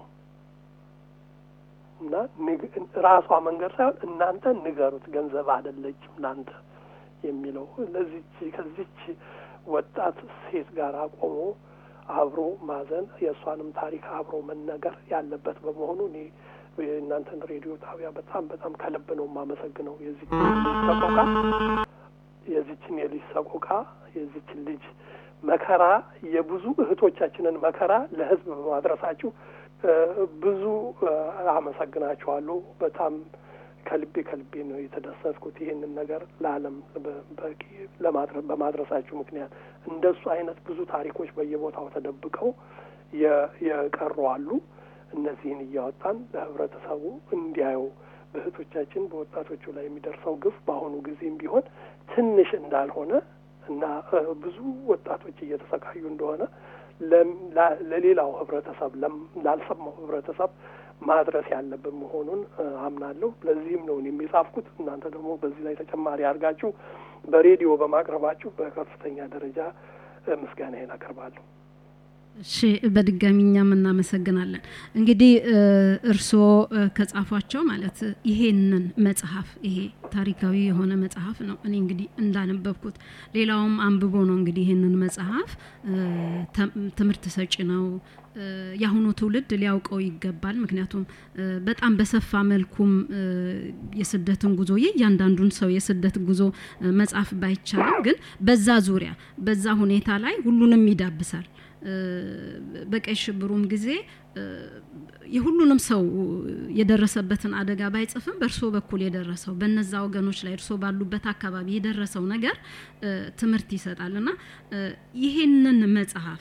እና ራሷ መንገድ ሳይሆን እናንተ ንገሩት፣ ገንዘብ አይደለችም እናንተ የሚለው ለዚች ከዚች ወጣት ሴት ጋር ቆሞ አብሮ ማዘን የእሷንም ታሪክ አብሮ መነገር ያለበት በመሆኑ እኔ የእናንተን ሬዲዮ ጣቢያ በጣም በጣም ከልብ ነው የማመሰግነው። የዚችን ልጅ ሰቆቃ የዚችን የልጅ ሰቆቃ የዚችን ልጅ መከራ የብዙ እህቶቻችንን መከራ ለሕዝብ በማድረሳችሁ ብዙ አመሰግናችኋለሁ። በጣም ከልቤ ከልቤ ነው የተደሰትኩት ይህንን ነገር ለዓለም በቂ በማድረሳችሁ ምክንያት እንደሱ አይነት ብዙ ታሪኮች በየቦታው ተደብቀው የቀሩ አሉ። እነዚህን እያወጣን ለህብረተሰቡ እንዲያዩ በእህቶቻችን በወጣቶቹ ላይ የሚደርሰው ግፍ በአሁኑ ጊዜም ቢሆን ትንሽ እንዳልሆነ እና ብዙ ወጣቶች እየተሰቃዩ እንደሆነ ለሌላው ህብረተሰብ ላልሰማው ህብረተሰብ ማድረስ ያለብን መሆኑን አምናለሁ። ለዚህም ነው የሚጻፍኩት። እናንተ ደግሞ በዚህ ላይ ተጨማሪ አድርጋችሁ በሬዲዮ በማቅረባችሁ በከፍተኛ ደረጃ ምስጋናዬን አቀርባለሁ። እሺ በድጋሚ እኛም እናመሰግናለን። እንግዲህ እርስዎ ከጻፏቸው ማለት ይሄንን መጽሐፍ ይሄ ታሪካዊ የሆነ መጽሐፍ ነው። እኔ እንግዲህ እንዳነበብኩት ሌላውም አንብቦ ነው እንግዲህ ይሄንን መጽሐፍ ትምህርት ሰጪ ነው። የአሁኑ ትውልድ ሊያውቀው ይገባል። ምክንያቱም በጣም በሰፋ መልኩም የስደትን ጉዞ የእያንዳንዱን ሰው የስደት ጉዞ መጻፍ ባይቻልም ግን በዛ ዙሪያ በዛ ሁኔታ ላይ ሁሉንም ይዳብሳል። በቀይ ሽብሩም ጊዜ የሁሉንም ሰው የደረሰበትን አደጋ ባይጽፍም በእርሶ በኩል የደረሰው በነዛ ወገኖች ላይ እርሶ ባሉበት አካባቢ የደረሰው ነገር ትምህርት ይሰጣል እና ይሄንን መጽሐፍ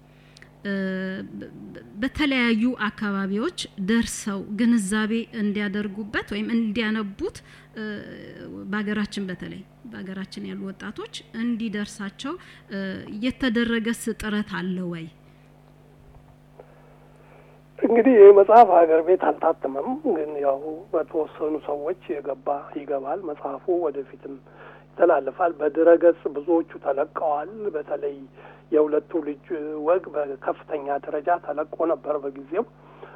በተለያዩ አካባቢዎች ደርሰው ግንዛቤ እንዲያደርጉበት ወይም እንዲያነቡት በሀገራችን በተለይ በሀገራችን ያሉ ወጣቶች እንዲደርሳቸው የተደረገስ ጥረት አለ ወይ? እንግዲህ ይህ መጽሐፍ ሀገር ቤት አልታተመም፣ ግን ያው በተወሰኑ ሰዎች የገባ ይገባል። መጽሐፉ ወደፊትም ይተላለፋል። በድረገጽ ብዙዎቹ ተለቀዋል። በተለይ የሁለቱ ልጅ ወግ በከፍተኛ ደረጃ ተለቆ ነበር በጊዜው።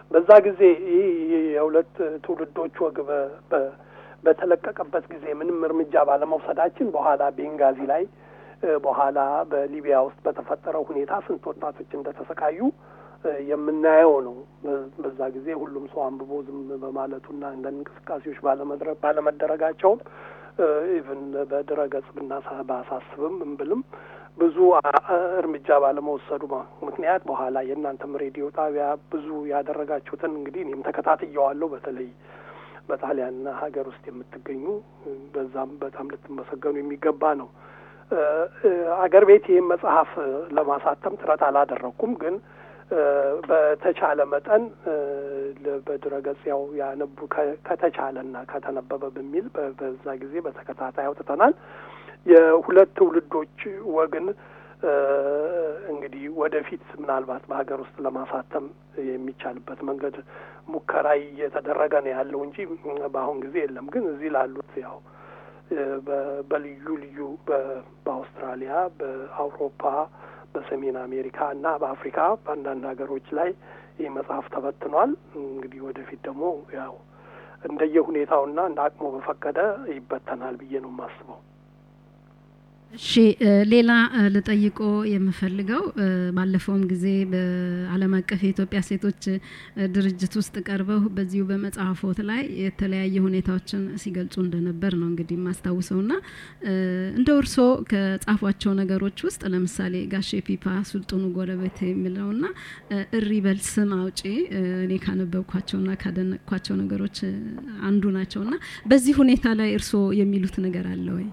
በዛ ጊዜ ይህ የሁለት ትውልዶች ወግ በተለቀቀበት ጊዜ ምንም እርምጃ ባለመውሰዳችን በኋላ ቤንጋዚ ላይ በኋላ በሊቢያ ውስጥ በተፈጠረው ሁኔታ ስንት ወጣቶች እንደተሰቃዩ የምናየው ነው። በዛ ጊዜ ሁሉም ሰው አንብቦ ዝም በማለቱና እንደ እንቅስቃሴዎች ባለመደረጋቸውም ኢቭን በድረ ገጽ ብናሳ ባሳስብም እምብልም ብዙ እርምጃ ባለመወሰዱ ምክንያት በኋላ የእናንተም ሬዲዮ ጣቢያ ብዙ ያደረጋችሁትን እንግዲህ እኔም ተከታትየዋለሁ። በተለይ በጣሊያን ሀገር ውስጥ የምትገኙ በዛም በጣም ልትመሰገኑ የሚገባ ነው። አገር ቤት ይህም መጽሐፍ ለማሳተም ጥረት አላደረግኩም፣ ግን በተቻለ መጠን በድረገጽ ያው ያነቡ ከተቻለና ከተነበበ በሚል በዛ ጊዜ በተከታታይ አውጥተናል። የሁለት ትውልዶች ወግን እንግዲህ ወደፊት ምናልባት በሀገር ውስጥ ለማሳተም የሚቻልበት መንገድ ሙከራ እየተደረገ ነው ያለው እንጂ በአሁን ጊዜ የለም። ግን እዚህ ላሉት ያው በልዩ ልዩ በአውስትራሊያ፣ በአውሮፓ፣ በሰሜን አሜሪካ እና በአፍሪካ በአንዳንድ ሀገሮች ላይ ይህ መጽሐፍ ተበትኗል። እንግዲህ ወደፊት ደግሞ ያው እንደየ ሁኔታውና እንደ አቅሞ በፈቀደ ይበተናል ብዬ ነው የማስበው። እሺ ሌላ ልጠይቆ የምፈልገው ባለፈውም ጊዜ በዓለም አቀፍ የኢትዮጵያ ሴቶች ድርጅት ውስጥ ቀርበው በዚሁ በመጽሐፎት ላይ የተለያየ ሁኔታዎችን ሲገልጹ እንደነበር ነው እንግዲህ የማስታውሰው ና እንደ እርሶ ከጻፏቸው ነገሮች ውስጥ ለምሳሌ ጋሼ ፒፓ ሱልጡኑ ጎረቤት የሚለው ና እሪ በል ስም አውጪ እኔ ካነበብኳቸው ና ካደነቅኳቸው ነገሮች አንዱ ናቸው ና በዚህ ሁኔታ ላይ እርሶ የሚሉት ነገር አለ ወይ?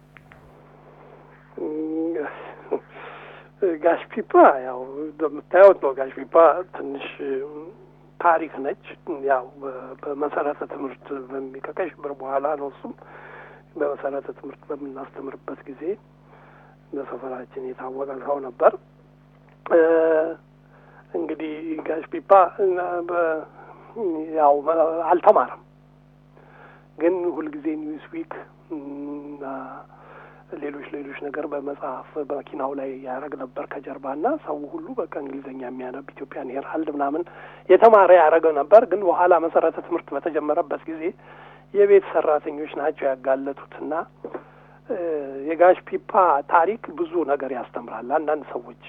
ጋሽ ፒፓ ያው እንደምታዩት ነው። ጋሽ ፒፓ ትንሽ ታሪክ ነች። ያው በመሰረተ ትምህርት ከቀይ ሽብር በኋላ ነው። እሱም በመሰረተ ትምህርት በምናስተምርበት ጊዜ በሰፈራችን የታወቀ ሰው ነበር። እንግዲህ ጋሽ ፒፓ ያው አልተማረም፣ ግን ሁልጊዜ ኒውስ ዊክ ሌሎች ሌሎች ነገር በመጽሐፍ በመኪናው ላይ ያደረግ ነበር ከጀርባ እና ሰው ሁሉ በቃ እንግሊዝኛ የሚያነብ ኢትዮጵያን ሄራልድ ምናምን የተማረ ያደረገ ነበር። ግን በኋላ መሰረተ ትምህርት በተጀመረበት ጊዜ የቤት ሰራተኞች ናቸው ያጋለጡት እና የጋሽ ፒፓ ታሪክ ብዙ ነገር ያስተምራል። አንዳንድ ሰዎች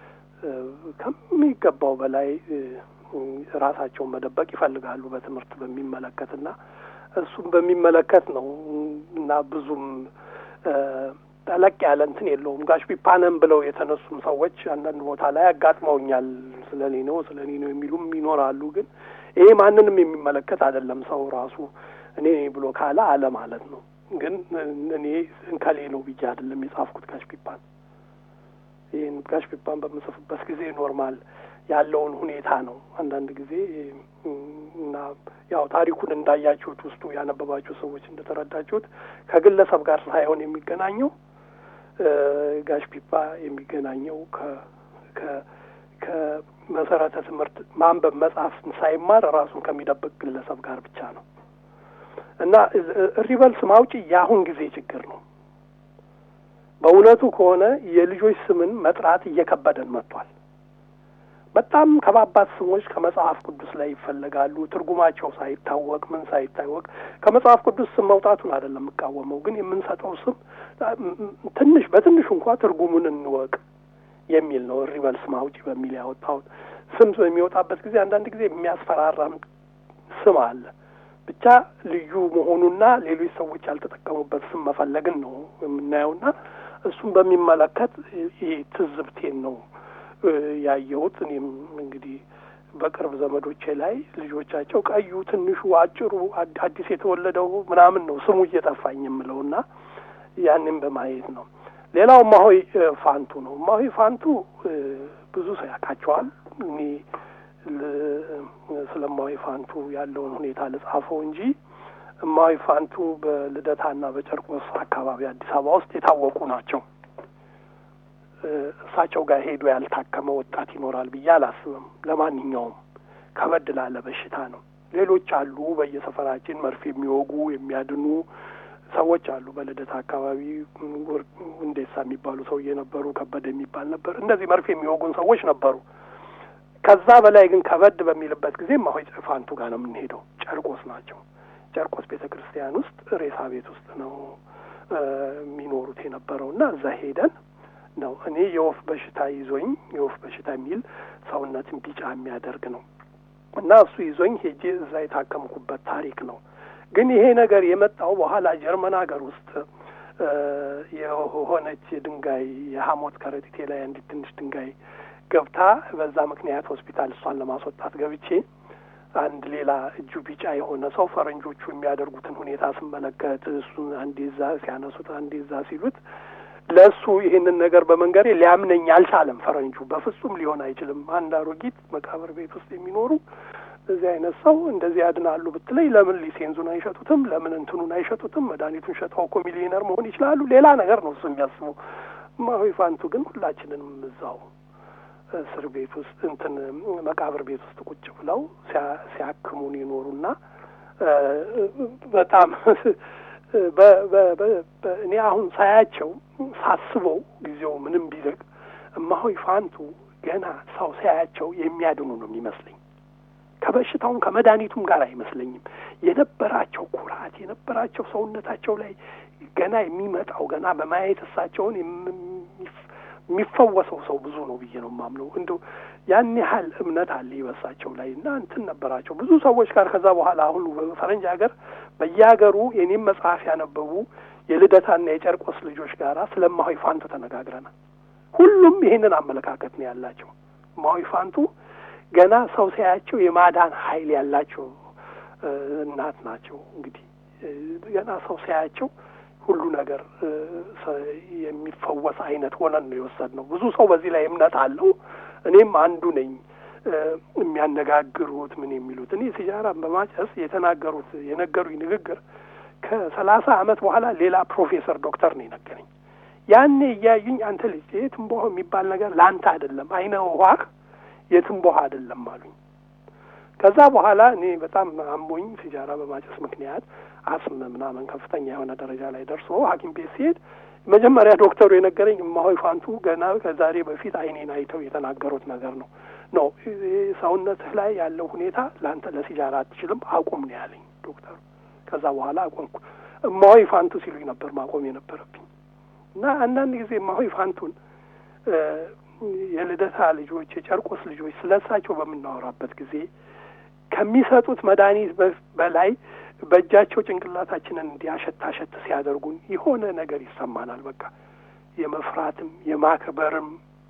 ከሚገባው በላይ ራሳቸውን መደበቅ ይፈልጋሉ በትምህርት በሚመለከት እና እሱም በሚመለከት ነው እና ብዙም ጠለቅ ያለ እንትን የለውም። ጋሽ ፒፓነም ብለው የተነሱም ሰዎች አንዳንድ ቦታ ላይ አጋጥመውኛል። ስለ እኔ ነው ስለ እኔ ነው የሚሉም ይኖራሉ። ግን ይሄ ማንንም የሚመለከት አይደለም። ሰው ራሱ እኔ ብሎ ካለ አለ ማለት ነው። ግን እኔ እንከሌ ነው ብዬ አይደለም የጻፍኩት ጋሽ ፒፓን። ይህን ጋሽ ፒፓን በምጽፍበት ጊዜ ኖርማል ያለውን ሁኔታ ነው። አንዳንድ ጊዜ እና ያው ታሪኩን እንዳያችሁት ውስጡ ያነበባችሁ ሰዎች እንደተረዳችሁት ከግለሰብ ጋር ሳይሆን የሚገናኘው ጋሽ ፒፓ የሚገናኘው ከመሰረተ ትምህርት ማንበብ መጽሐፍ ሳይማር ራሱን ከሚደብቅ ግለሰብ ጋር ብቻ ነው እና ሪበልስ ማውጪ የአሁን ጊዜ ችግር ነው። በእውነቱ ከሆነ የልጆች ስምን መጥራት እየከበደን መጥቷል። በጣም ከባባድ ስሞች ከመጽሐፍ ቅዱስ ላይ ይፈለጋሉ። ትርጉማቸው ሳይታወቅ ምን ሳይታወቅ ከመጽሐፍ ቅዱስ ስም መውጣቱን አይደለም የምቃወመው፣ ግን የምንሰጠው ስም ትንሽ በትንሹ እንኳ ትርጉሙን እንወቅ የሚል ነው። ሪበልስ ማውጪ በሚል ያወጣሁት ስም በሚወጣበት ጊዜ አንዳንድ ጊዜ የሚያስፈራራም ስም አለ። ብቻ ልዩ መሆኑና ሌሎች ሰዎች ያልተጠቀሙበት ስም መፈለግን ነው የምናየውና እሱም በሚመለከት ይህ ትዝብቴን ነው ያየሁት እኔም እንግዲህ በቅርብ ዘመዶቼ ላይ ልጆቻቸው ቀዩ፣ ትንሹ፣ አጭሩ፣ አዲስ የተወለደው ምናምን ነው ስሙ እየጠፋኝ የምለውና ያንን በማየት ነው። ሌላው እማሆይ ፋንቱ ነው። እማሆይ ፋንቱ ብዙ ሰው ያውቃቸዋል። እኔ ስለ እማሆይ ፋንቱ ያለውን ሁኔታ ልጻፈው እንጂ እማሆይ ፋንቱ በልደታና በጨርቆስ አካባቢ አዲስ አበባ ውስጥ የታወቁ ናቸው። እሳቸው ጋር ሄዶ ያልታከመ ወጣት ይኖራል ብዬ አላስብም። ለማንኛውም ከበድ ላለ በሽታ ነው። ሌሎች አሉ በየሰፈራችን መርፌ የሚወጉ የሚያድኑ ሰዎች አሉ። በልደታ አካባቢ እንዴሳ የሚባሉ ሰውዬ ነበሩ፣ ከበደ የሚባል ነበር። እንደዚህ መርፌ የሚወጉን ሰዎች ነበሩ። ከዛ በላይ ግን ከበድ በሚልበት ጊዜ እማሆይ ፋንቱ ጋር ነው የምንሄደው። ጨርቆስ ናቸው። ጨርቆስ ቤተ ክርስቲያን ውስጥ ሬሳ ቤት ውስጥ ነው የሚኖሩት የነበረው እና እዛ ሄደን ነው እኔ የወፍ በሽታ ይዞኝ የወፍ በሽታ የሚል ሰውነትን ቢጫ የሚያደርግ ነው እና እሱ ይዞኝ ሄጄ እዛ የታከምኩበት ታሪክ ነው። ግን ይሄ ነገር የመጣው በኋላ ጀርመን ሀገር ውስጥ የሆነች ድንጋይ የሐሞት ከረጢቴ ላይ አንዲት ትንሽ ድንጋይ ገብታ በዛ ምክንያት ሆስፒታል እሷን ለማስወጣት ገብቼ አንድ ሌላ እጁ ቢጫ የሆነ ሰው ፈረንጆቹ የሚያደርጉትን ሁኔታ ስመለከት እሱን አንዴ እዛ ሲያነሱት አንዴ እዛ ሲሉት ለእሱ ይህንን ነገር በመንገሬ ሊያምነኝ አልቻለም። ፈረንጁ በፍጹም ሊሆን አይችልም። አንድ አሮጊት መቃብር ቤት ውስጥ የሚኖሩ እዚህ አይነት ሰው እንደዚህ ያድናሉ ብትለኝ ለምን ሊሴንዙን አይሸጡትም? ለምን እንትኑን አይሸጡትም? መድኃኒቱን ሸጠው እኮ ሚሊዮነር መሆን ይችላሉ። ሌላ ነገር ነው እሱ የሚያስበው። እማሆይ ፋንቱ ግን ሁላችንንም እዛው እስር ቤት ውስጥ እንትን መቃብር ቤት ውስጥ ቁጭ ብለው ሲያክሙን ይኖሩና በጣም እኔ አሁን ሳያቸው ሳስበው ጊዜው ምንም ቢልቅ እማሆይ ፋንቱ ገና ሰው ሳያቸው የሚያድኑ ነው የሚመስለኝ። ከበሽታውም ከመድኃኒቱም ጋር አይመስለኝም። የነበራቸው ኩራት የነበራቸው ሰውነታቸው ላይ ገና የሚመጣው ገና በማየት እሳቸውን የሚፈወሰው ሰው ብዙ ነው ብዬ ነው የማምነው። እንደ ያን ያህል እምነት አለ ይበሳቸው ላይ እና እንትን ነበራቸው ብዙ ሰዎች ጋር ከዛ በኋላ አሁን ፈረንጅ ሀገር በየሀገሩ የኔም መጽሐፍ ያነበቡ የልደታና የጨርቆስ ልጆች ጋራ ስለ እማሆይ ፋንቱ ተነጋግረናል። ሁሉም ይህንን አመለካከት ነው ያላቸው። እማሆይ ፋንቱ ገና ሰው ሲያያቸው የማዳን ኃይል ያላቸው እናት ናቸው። እንግዲህ ገና ሰው ሲያያቸው ሁሉ ነገር የሚፈወስ አይነት ሆነን ነው የወሰድነው። ብዙ ሰው በዚህ ላይ እምነት አለው። እኔም አንዱ ነኝ። የሚያነጋግሩት ምን የሚሉት እኔ ሲጃራን በማጨስ የተናገሩት የነገሩኝ ንግግር ከሰላሳ ዓመት በኋላ ሌላ ፕሮፌሰር ዶክተር ነው የነገረኝ። ያኔ እያዩኝ አንተ ልጅ የትንቦሆ የሚባል ነገር ለአንተ አይደለም፣ አይነ ውሃህ የትንቦሆ አይደለም አሉኝ። ከዛ በኋላ እኔ በጣም አሞኝ ሲጃራ በማጨስ ምክንያት አስም ምናምን ከፍተኛ የሆነ ደረጃ ላይ ደርሶ ሐኪም ቤት ሲሄድ መጀመሪያ ዶክተሩ የነገረኝ እማሆይ ፋንቱ ገና ከዛሬ በፊት አይኔን አይተው የተናገሩት ነገር ነው ነው ሰውነትህ ላይ ያለው ሁኔታ ለአንተ ለሲጃራ አትችልም አቁም ነው ያለኝ ዶክተሩ። ከዛ በኋላ አቆምኩ። እማሆይ ፋንቱ ሲሉኝ ነበር ማቆም የነበረብኝ እና አንዳንድ ጊዜ እማሆይ ፋንቱን የልደታ ልጆች የጨርቆስ ልጆች ስለ እሳቸው በምናወራበት ጊዜ ከሚሰጡት መድኃኒት በላይ በእጃቸው ጭንቅላታችንን እንዲያሸት አሸት ሲያደርጉን የሆነ ነገር ይሰማናል። በቃ የመፍራትም የማክበርም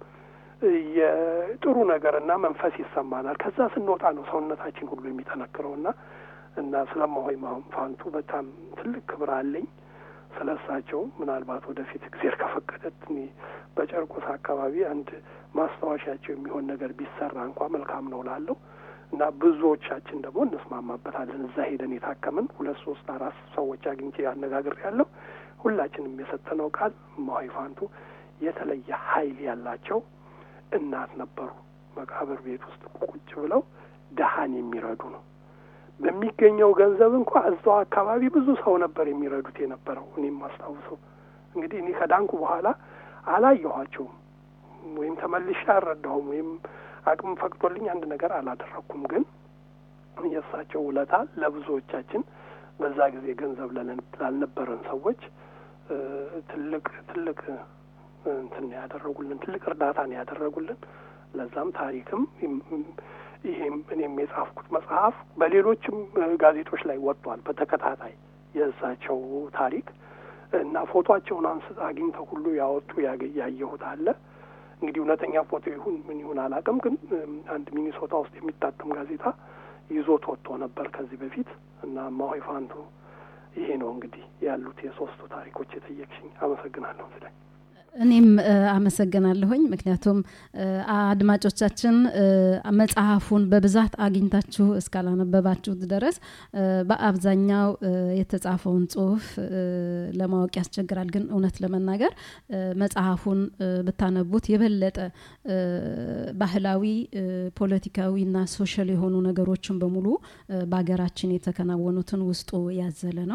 የጥሩ ነገርና መንፈስ ይሰማናል። ከዛ ስንወጣ ነው ሰውነታችን ሁሉ የሚጠነክረው እና እና ስለ እማሆይ ፋንቱ በጣም ትልቅ ክብር አለኝ። ስለ እሳቸው ምናልባት ወደፊት እግዜር ከፈቀደት እኔ በጨርቆስ አካባቢ አንድ ማስታወሻቸው የሚሆን ነገር ቢሰራ እንኳ መልካም ነው ላለው እና ብዙዎቻችን ደግሞ እንስማማበታለን። እዛ ሄደን የታከምን ሁለት ሶስት አራት ሰዎች አግኝቼ አነጋግር ያለው ሁላችንም የሰጠነው ቃል እማሆይ ፋንቱ የተለየ ኃይል ያላቸው እናት ነበሩ። መቃብር ቤት ውስጥ ቁጭ ብለው ድሀን የሚረዱ ነው። በሚገኘው ገንዘብ እንኳ እዛው አካባቢ ብዙ ሰው ነበር የሚረዱት የነበረው። እኔም ማስታውሰው እንግዲህ እኔ ከዳንኩ በኋላ አላየኋቸውም ወይም ተመልሼ አልረዳሁም ወይም አቅም ፈቅዶልኝ አንድ ነገር አላደረግኩም። ግን የእሳቸው ውለታ ለብዙዎቻችን በዛ ጊዜ ገንዘብ ላልነበረን ሰዎች ትልቅ ትልቅ እንትን ያደረጉልን ትልቅ እርዳታ ነው ያደረጉልን። ለዛም ታሪክም ይሄም እኔም የጻፍኩት መጽሐፍ በሌሎችም ጋዜጦች ላይ ወጥቷል በተከታታይ የእሳቸው ታሪክ እና ፎቶቸውን አንስ አግኝተው ሁሉ ያወጡ ያየሁት አለ። እንግዲህ እውነተኛ ፎቶ ይሁን ምን ይሁን አላውቅም፣ ግን አንድ ሚኒሶታ ውስጥ የሚታተም ጋዜጣ ይዞት ወጥቶ ነበር ከዚህ በፊት እና እማሆይ ፋንቱ ይሄ ነው እንግዲህ ያሉት የሶስቱ ታሪኮች የጠየቅሽኝ። አመሰግናለሁ ስላይ እኔም አመሰግናለሁኝ። ምክንያቱም አድማጮቻችን መጽሐፉን በብዛት አግኝታችሁ እስካላነበባችሁት ድረስ በአብዛኛው የተጻፈውን ጽሁፍ ለማወቅ ያስቸግራል። ግን እውነት ለመናገር መጽሐፉን ብታነቡት የበለጠ ባህላዊ፣ ፖለቲካዊና ሶሻል የሆኑ ነገሮችን በሙሉ በሀገራችን የተከናወኑትን ውስጡ ያዘለ ነው።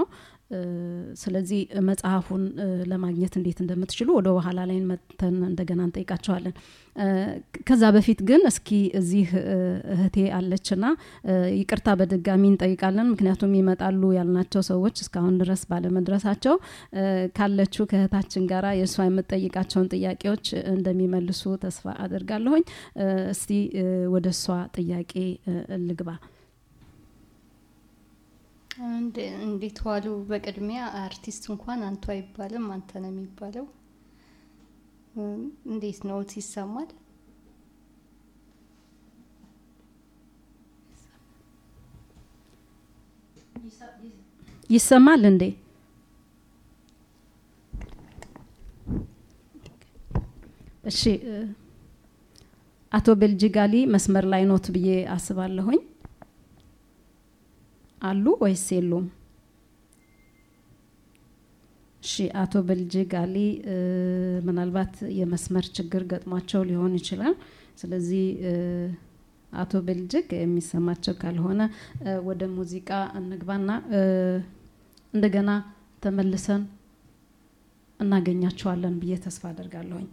ስለዚህ መጽሐፉን ለማግኘት እንዴት እንደምትችሉ ወደ በኋላ ላይ መተን እንደገና እንጠይቃቸዋለን። ከዛ በፊት ግን እስኪ እዚህ እህቴ አለችና ይቅርታ በድጋሚ እንጠይቃለን። ምክንያቱም ይመጣሉ ያልናቸው ሰዎች እስካሁን ድረስ ባለመድረሳቸው ካለችው ከእህታችን ጋራ የእሷ የምትጠይቃቸውን ጥያቄዎች እንደሚመልሱ ተስፋ አድርጋለሁኝ። እስቲ ወደ እሷ ጥያቄ ልግባ። እንዴት ዋሉ? በቅድሚያ አርቲስት እንኳን አንቱ አይባልም፣ አንተ ነው የሚባለው። እንዴት ነው ይሰማል? ይሰማል እንዴ? እሺ፣ አቶ ቤልጂጋሊ መስመር ላይ ኖት ብዬ አስባለሁኝ። አሉ ወይስ የሉም? እሺ አቶ በልጅግ አሊ ምናልባት የመስመር ችግር ገጥሟቸው ሊሆን ይችላል። ስለዚህ አቶ በልጅግ የሚሰማቸው ካልሆነ ወደ ሙዚቃ እንግባና እንደገና ተመልሰን እናገኛቸዋለን ብዬ ተስፋ አደርጋለሁኝ።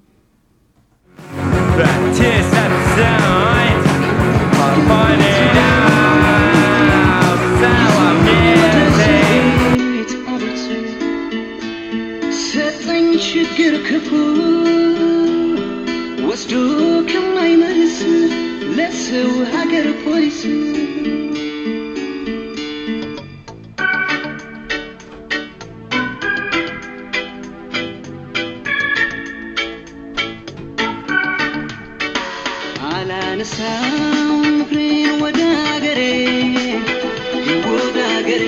Tears at the signs, I find it out, so I'm getting. ሰጠኝ ችግር ክፉ ወስዶ ከማይመልስ ለሰው ሀገር ፖሊስ አላነሳም ፍሬን ወደ ሀገሬ ወደ ሀገሬ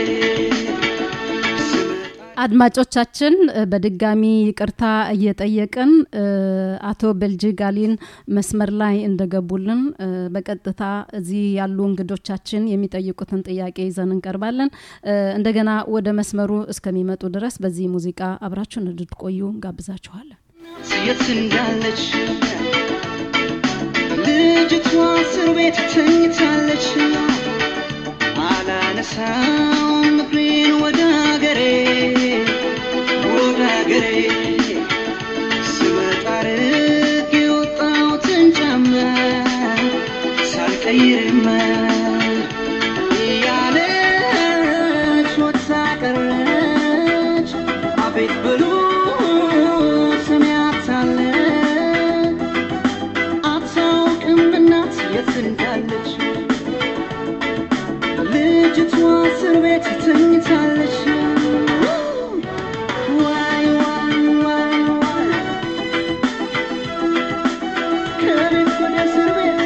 አድማጮቻችን በድጋሚ ይቅርታ እየጠየቅን አቶ ቤልጂጋሊን መስመር ላይ እንደገቡልን በቀጥታ እዚህ ያሉ እንግዶቻችን የሚጠይቁትን ጥያቄ ይዘን እንቀርባለን። እንደገና ወደ መስመሩ እስከሚመጡ ድረስ በዚህ ሙዚቃ አብራችሁን እንድትቆዩ ጋብዛችኋለን። የት እንዳለች ልጅቷ እስር ቤት ተኝታለች። አላነሳም ፍሬን ወደ ሀገሬ ወደ ሀገሬ ስመጣ ርቄ የወጣሁትን ጫማ ሳልቀይርማ እያለች ወጥታ ቀረች። አቤት ብሉ ሰሚያታለች አታውቅም እናት የት እንዳለች ልጅቷ እስር ቤት ተኝታለች። ዋይ ዋይ ዋይ ዋይ ከቤት ወደ እስር ቤት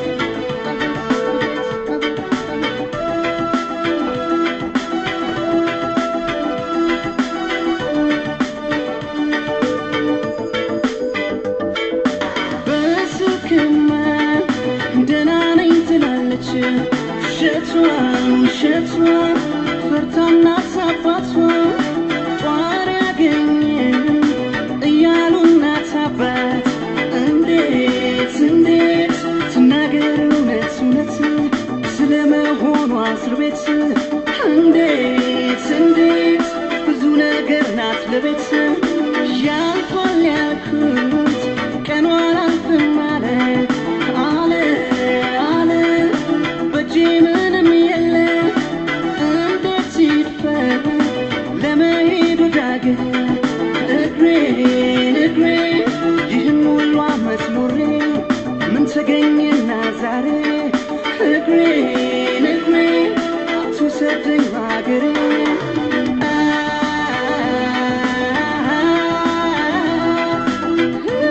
በስልክማ ደህና ነኝ ትላለች። ውሸቷን ውሸቷን ፈርታና አባቷ ጧሪ ያገኘን እያሉ እናት አባት እንዴት እንዴት ትናገር እውነት እውነት ስለመሆኗ እስር ቤት እንዴት እንዴት ብዙ ነገር ናት ለቤት ያልፏል ያልኩት ቀኗን አልፍም አለ አለ አለ በእጄ ምንም የለ እንዴት ይድፈር ለመሄድ ወደ አገር እግሬን እግሬን ይህን ሁሉ ዓመት ኖሬ ምን ተገኘና ዛሬ እግሬን እግሬን አትውሰደኝ ሀገሬ Ah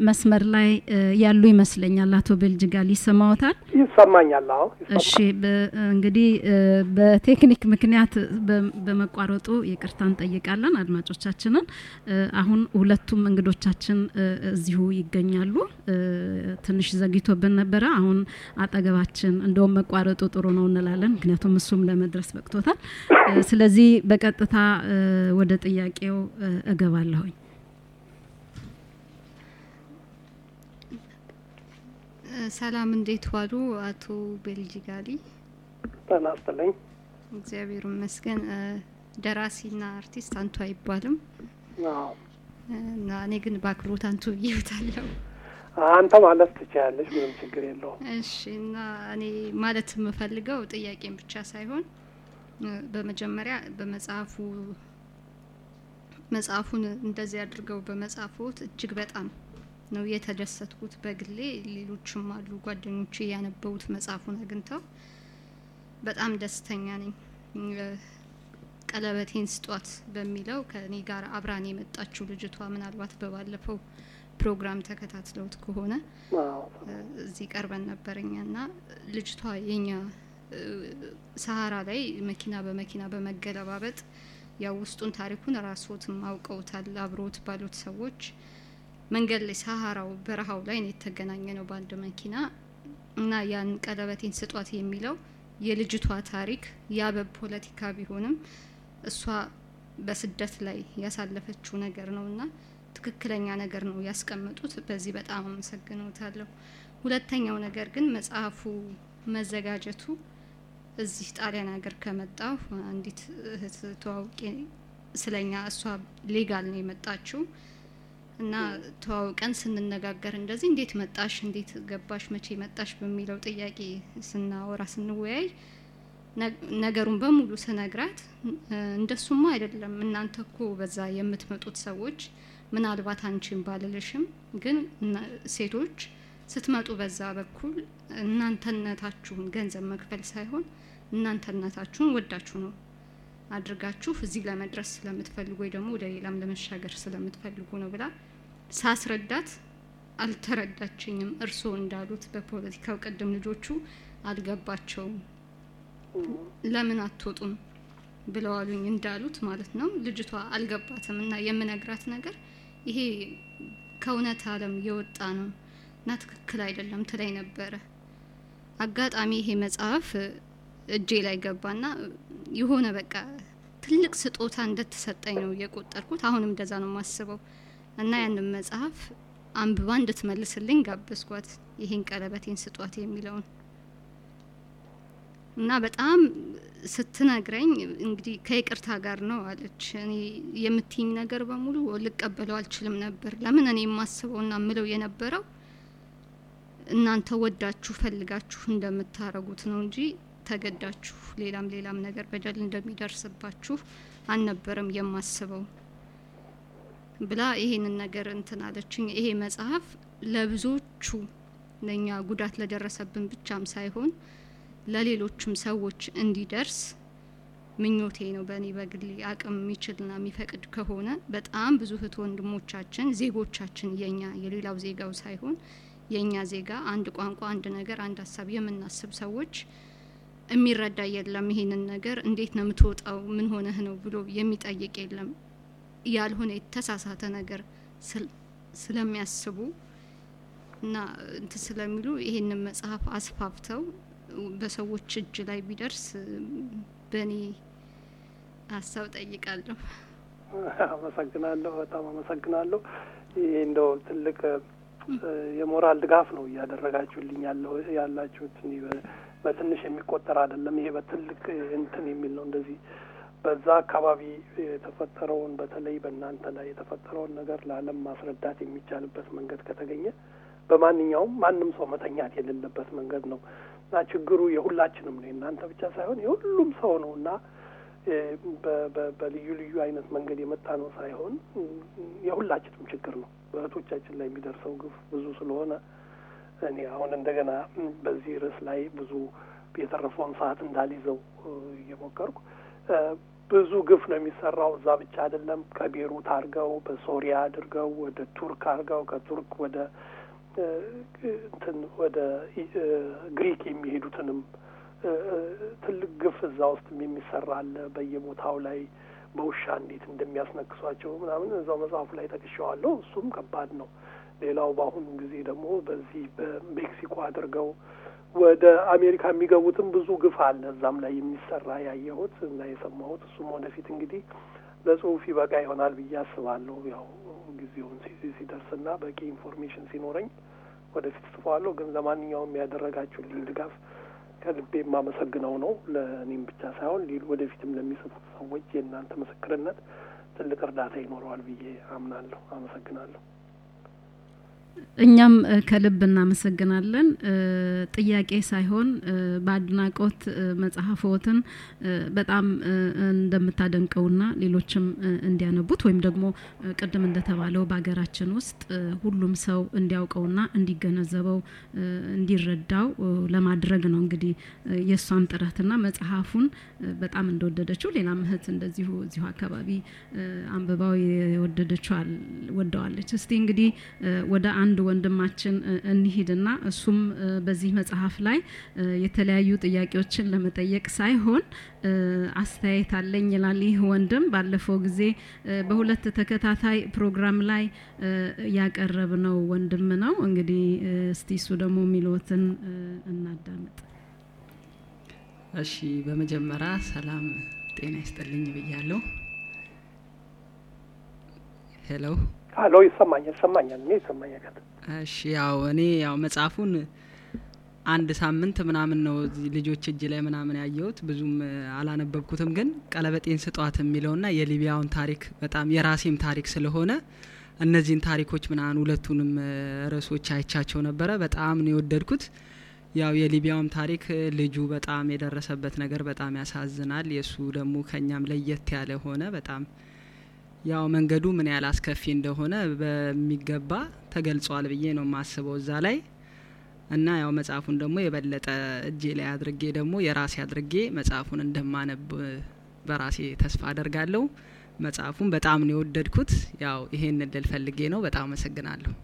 መስመር ላይ እ፣ ያሉ ይመስለኛል። አቶ ቤልጅጋል ይሰማዎታል? ይሰማኛል። አዎ ይሰማኛል። እሺ በ- እንግዲህ እ፣ በቴክኒክ ምክንያት በ- በመቋረጡ ይቅርታ እንጠይቃለን አድማጮቻችንን። እ፣ አሁን ሁለቱም እንግዶቻችን እ፣ እዚሁ ይገኛሉ። እ፣ ትንሽ ዘግይቶብን ነበረ። አሁን አጠገባችን እንደውም መቋረጡ ጥሩ ነው እንላለን፣ ምክንያቱም እሱም ለመድረስ በቅቶታል። እ፣ ስለዚህ በቀጥታ እ፣ ወደ ጥያቄው እ፣ እገባለሁኝ። እ፣ ሰላም እንዴት ዋሉ አቶ ቤልጂጋሊ? ጤና ይስጥልኝ። እግዚአብሔር ይመስገን። እ፣ ደራሲና አርቲስት አንቱ አይባልም አዎ እ፣ እና እኔ ግን በአክብሮት አንቱ ብዬታለሁ። አንተ ማለት ትችያለሽ፣ ምንም ችግር የለውም። እሺ እና እኔ ማለት የምፈልገው ጥያቄን ብቻ ሳይሆን እ፣ በመጀመሪያ በመጽሐፉ መጽሐፉን እንደዚህ አድርገው በመጽሐፎት እጅግ በጣም ነው የተደሰትኩት በግሌ። ሌሎችም አሉ ጓደኞቼ ያነበቡት መጽሐፉን አግኝተው በጣም ደስተኛ ነኝ። እ፣ ቀለበቴን ስጧት በሚለው ከኔ ጋር አብራን የመጣችው ልጅቷ ምናልባት በባለፈው ፕሮግራም ተከታትለውት ከሆነ አዎ እዚህ ቀርበን ነበረኛ እና ልጅቷ የኛ እ፣ ሰሀራ ላይ መኪና በመኪና በመገለባበጥ ያው ውስጡን ታሪኩን ራስዎትም አውቀውታል አብሮት ባሉት ሰዎች መንገድ ላይ ሰሀራው በረሃው ላይ ነው የተገናኘ ነው በአንድ መኪና እና ያን ቀለበቴን ስጧት የሚለው የልጅቷ ታሪክ ያ በፖለቲካ ቢሆንም እሷ በስደት ላይ ያሳለፈችው ነገር ነው እና ትክክለኛ ነገር ነው ያስቀመጡት። በዚህ በጣም አመሰግነውታለሁ። ሁለተኛው ነገር ግን መጽሐፉ መዘጋጀቱ እዚህ ጣሊያን ሀገር ከመጣሁ አንዲት እህት ተዋውቄ ስለኛ እሷ ሌጋል ነው የመጣችው እና ተዋውቀን ስንነጋገር እንደዚህ እንዴት መጣሽ፣ እንዴት ገባሽ፣ መቼ መጣሽ በሚለው ጥያቄ ስናወራ ስንወያይ ነ- ነገሩን በሙሉ ስነግራት እ፣ እንደሱማ አይደለም እናንተ እኮ በዛ የምትመጡት ሰዎች ምናልባት አንቺን ባልልሽም ግን እና- ሴቶች ስትመጡ በዛ በኩል እናንተነታችሁን ገንዘብ መክፈል ሳይሆን እናንተነታችሁን ወዳችሁ ነው አድርጋችሁ እዚህ ለመድረስ ስለምትፈልጉ ወይ ደግሞ ወደ ሌላም ለመሻገር ስለምትፈልጉ ነው ብላ ሳስረዳት አልተረዳችኝም። እርስዎ እንዳሉት በፖለቲካው ቅድም ልጆቹ አልገባቸውም። ለምን አትወጡም ብለው አሉኝ እንዳሉት ማለት ነው። ልጅቷ አልገባትም እና የምነግራት ነገር ይሄ ከእውነት ዓለም የወጣ ነው እና ትክክል አይደለም ትላይ ነበረ። አጋጣሚ ይሄ መጽሐፍ እጄ ላይ ገባና የሆነ በቃ ትልቅ ስጦታ እንደተሰጠኝ ነው የቆጠርኩት። አሁንም እንደዛ ነው የማስበው እና ያንን መጽሐፍ አንብባ እንድትመልስልኝ ጋበዝኳት። ይሄን ቀለበቴን ስጧት የሚለውን እና በጣም ስትነግረኝ እንግዲህ ከይቅርታ ጋር ነው አለች። እኔ የምትይኝ ነገር በሙሉ ልቀበለው አልችልም ነበር። ለምን እኔ የማስበውና ምለው የነበረው እናንተ ወዳችሁ ፈልጋችሁ እንደምታረጉት ነው እንጂ ተገዳችሁ ሌላም ሌላም ነገር በደል እንደሚደርስባችሁ አልነበረም የማስበው ብላ ይሄንን ነገር እንትን አለችኝ። ይሄ መጽሐፍ ለብዙዎቹ ለእኛ ጉዳት ለደረሰብን ብቻም ሳይሆን ለሌሎችም ሰዎች እንዲደርስ ምኞቴ ነው። በእኔ በግሌ አቅም የሚችልና የሚፈቅድ ከሆነ በጣም ብዙ እህት ወንድሞቻችን ዜጎቻችን የኛ የሌላው ዜጋው ሳይሆን የእኛ ዜጋ አንድ ቋንቋ፣ አንድ ነገር፣ አንድ ሀሳብ የምናስብ ሰዎች የሚረዳ የለም። ይሄንን ነገር እንዴት ነው የምትወጣው? ምን ሆነህ ነው ብሎ የሚጠይቅ የለም። ያልሆነ የተሳሳተ ነገር ስለሚያስቡ እና እንት ስለሚሉ ይሄንን መጽሐፍ አስፋፍተው በሰዎች እጅ ላይ ቢደርስ በእኔ ሀሳብ ጠይቃለሁ። አመሰግናለሁ። በጣም አመሰግናለሁ። ይሄ እንደው ትልቅ የሞራል ድጋፍ ነው እያደረጋችሁልኝ ያለው ያላችሁት እኔ በትንሽ የሚቆጠር አይደለም። ይሄ በትልቅ እንትን የሚል ነው። እንደዚህ በዛ አካባቢ የተፈጠረውን በተለይ በእናንተ ላይ የተፈጠረውን ነገር ለዓለም ማስረዳት የሚቻልበት መንገድ ከተገኘ በማንኛውም ማንም ሰው መተኛት የሌለበት መንገድ ነው እና ችግሩ የሁላችንም ነው። የእናንተ ብቻ ሳይሆን የሁሉም ሰው ነው እና በልዩ ልዩ አይነት መንገድ የመጣ ነው ሳይሆን የሁላችንም ችግር ነው። በእህቶቻችን ላይ የሚደርሰው ግፍ ብዙ ስለሆነ እኔ አሁን እንደገና በዚህ ርዕስ ላይ ብዙ የተረፈውን ሰዓት እንዳልይዘው እየሞከርኩ ብዙ ግፍ ነው የሚሰራው። እዛ ብቻ አይደለም። ከቤሩት አድርገው በሶሪያ አድርገው ወደ ቱርክ አድርገው ከቱርክ ወደ እ፣ እንትን ወደ ኢ- እ፣ ግሪክ የሚሄዱትንም እ፣ እ፣ ትልቅ ግፍ እዛ ውስጥ የሚሰራ አለ። በየቦታው ላይ በውሻ እንዴት እንደሚያስነክሷቸው ምናምን እዛው መጽሐፉ ላይ ጠቅሼዋለሁ። እሱም ከባድ ነው። ሌላው በአሁኑ ጊዜ ደግሞ በዚህ በሜክሲኮ አድርገው ወደ አሜሪካ የሚገቡትም ብዙ ግፍ አለ እዛም ላይ የሚሰራ ያየሁት እና የሰማሁት። እሱም ወደፊት እንግዲህ ለጽሁፍ ይበቃ ይሆናል ብዬ አስባለሁ። ያው ጊዜውን ሲ- ሲደርስና በቂ ኢንፎርሜሽን ሲኖረኝ ወደፊት ጽፈዋለሁ። ግን ለማንኛውም ያደረጋችሁልኝ ድጋፍ ከልቤ የማመሰግነው ነው። ለእኔም ብቻ ሳይሆን ሌሎ ወደፊትም ለሚጽፉት ሰዎች የእናንተ ምስክርነት ትልቅ እርዳታ ይኖረዋል ብዬ አምናለሁ። አመሰግናለሁ። እኛም እ፣ ከልብ እናመሰግናለን። እ፣ ጥያቄ ሳይሆን እ፣ በአድናቆት እ፣ መጽሐፍዎትን እ፣ በጣም እ፣ እንደምታደንቀውና ሌሎችም እ፣ እንዲያነቡት ወይም ደግሞ እ፣ ቅድም እንደተባለው በሀገራችን ውስጥ እ፣ ሁሉም ሰው እንዲያውቀውና እንዲገነዘበው እ፣ እንዲረዳው እ፣ ለማድረግ ነው እንግዲህ እ፣ የእሷም ጥረትና መጽሐፉን እ፣ በጣም እንደወደደችው ሌላም እህት እንደዚሁ እዚሁ አካባቢ እ፣ አንብባው የወደደችው አል- ወደዋለች። እስቲ እንግዲህ እ፣ ወደ አንድ ወንድማችን እ፣ እንሂድና እሱም እ፣ በዚህ መጽሐፍ ላይ እ፣ የተለያዩ ጥያቄዎችን ለመጠየቅ ሳይሆን እ፣ አስተያየት አለኝ ይላል። ይህ ወንድም ባለፈው ጊዜ እ፣ በሁለት ተከታታይ ፕሮግራም ላይ እ፣ ያቀረብነው ወንድም ነው። እንግዲህ እ፣ እስቲ እሱ ደግሞ የሚለዎትን እ፣ እናዳምጥ። እሺ በመጀመሪያ ሰላም ጤና ይስጥልኝ ብያለሁ። ሄሎ አሎ ይሰማኛል፣ ይሰማኛል፣ እኔ ይሰማኛል። እሺ ያው እኔ ያው መጽሐፉን አንድ ሳምንት ምናምን ነው እዚህ ልጆች እጅ ላይ ምናምን ያየሁት ብዙም እ፣ አላነበብኩትም። ግን ቀለበጤን ስጧት የሚለውና የሊቢያውን ታሪክ በጣም የራሴም ታሪክ ስለሆነ እነዚህን ታሪኮች ምናምን ሁለቱንም እ፣ ርዕሶች አይቻቸው ነበረ። በጣም ነው የወደድኩት። ያው የሊቢያውም ታሪክ እ፣ ልጁ በጣም የደረሰበት ነገር በጣም ያሳዝናል። የእሱ ደግሞ ከኛም ለየት ያለ ሆነ። በጣም ያው መንገዱ ምን ያህል አስከፊ እንደሆነ በሚገባ ተገልጿል ብዬ ነው የማስበው እዛ ላይ እና ያው መጽሐፉን ደግሞ የበለጠ እጄ ላይ አድርጌ ደግሞ የራሴ አድርጌ መጽሐፉን እንደማነብ እ፣ በራሴ ተስፋ አደርጋለሁ። መጽሐፉን በጣም ነው የወደድኩት። ያው ይሄን ልል ፈልጌ ነው። በጣም አመሰግናለሁ።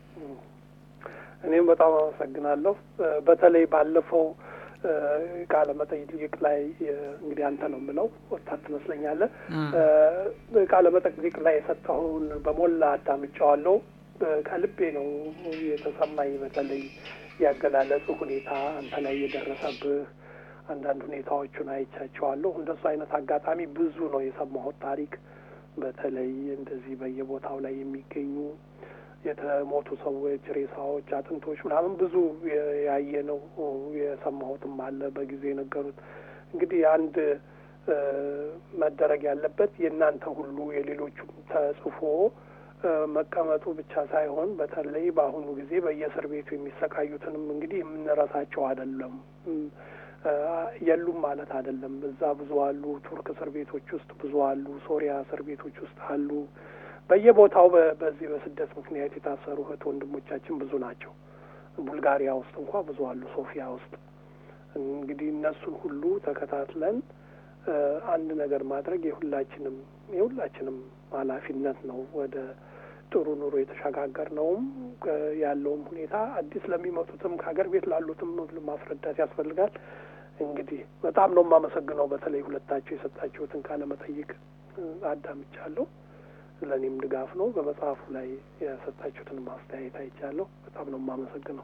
እኔም በጣም አመሰግናለሁ። እ፣ በተለይ ባለፈው እ፣ ቃለ መጠይቅ ላይ እ፣ እንግዲህ አንተ ነው የምለው ወጣት ትመስለኛለህ። አ፣ እ፣ ቃለ መጠይቅ ላይ የሰጠኸውን በሞላ አዳምጫዋለሁ። እ፣ ከልቤ ነው የተሰማኝ። በተለይ ያገላለጽ ሁኔታ አንተ ላይ የደረሰብህ አንዳንድ ሁኔታዎቹን አይቻቸዋለሁ። እንደሱ አይነት አጋጣሚ ብዙ ነው የሰማሁት ታሪክ። በተለይ እንደዚህ በየቦታው ላይ የሚገኙ የተሞቱ ሰዎች ሬሳዎች፣ አጥንቶች ምናምን ብዙ የ- ያየነው የሰማሁትም አለ በጊዜ የነገሩት። እንግዲህ አንድ እ፣ መደረግ ያለበት የእናንተ ሁሉ የሌሎቹም ተጽፎ እ፣ መቀመጡ ብቻ ሳይሆን በተለይ በአሁኑ ጊዜ በየእስር ቤቱ የሚሰቃዩትንም እንግዲህ የምንረሳቸው አይደለም እም፣ እ፣ የሉም ማለት አይደለም። እዛ ብዙ አሉ። ቱርክ እስር ቤቶች ውስጥ ብዙ አሉ። ሶሪያ እስር ቤቶች ውስጥ አሉ። በየቦታው በ- በዚህ በስደት ምክንያት የታሰሩ እህት ወንድሞቻችን ብዙ ናቸው። ቡልጋሪያ ውስጥ እንኳ ብዙ አሉ። ሶፊያ ውስጥ እንግዲህ እነሱን ሁሉ ተከታትለን እ፣ አንድ ነገር ማድረግ የሁላችንም የሁላችንም ኃላፊነት ነው። ወደ ጥሩ ኑሮ የተሸጋገር ነውም ያለውም ሁኔታ አዲስ ለሚመጡትም ከሀገር ቤት ላሉትም ማስረዳት ያስፈልጋል። እንግዲህ በጣም ነው የማመሰግነው። በተለይ ሁለታቸው የሰጣችሁትን ቃለ መጠይቅ እ፣ አዳምጫለሁ። ለእኔም ድጋፍ ነው። በመጽሐፉ ላይ የሰጣችሁትን ማስተያየት አይቻለሁ። በጣም ነው የማመሰግነው።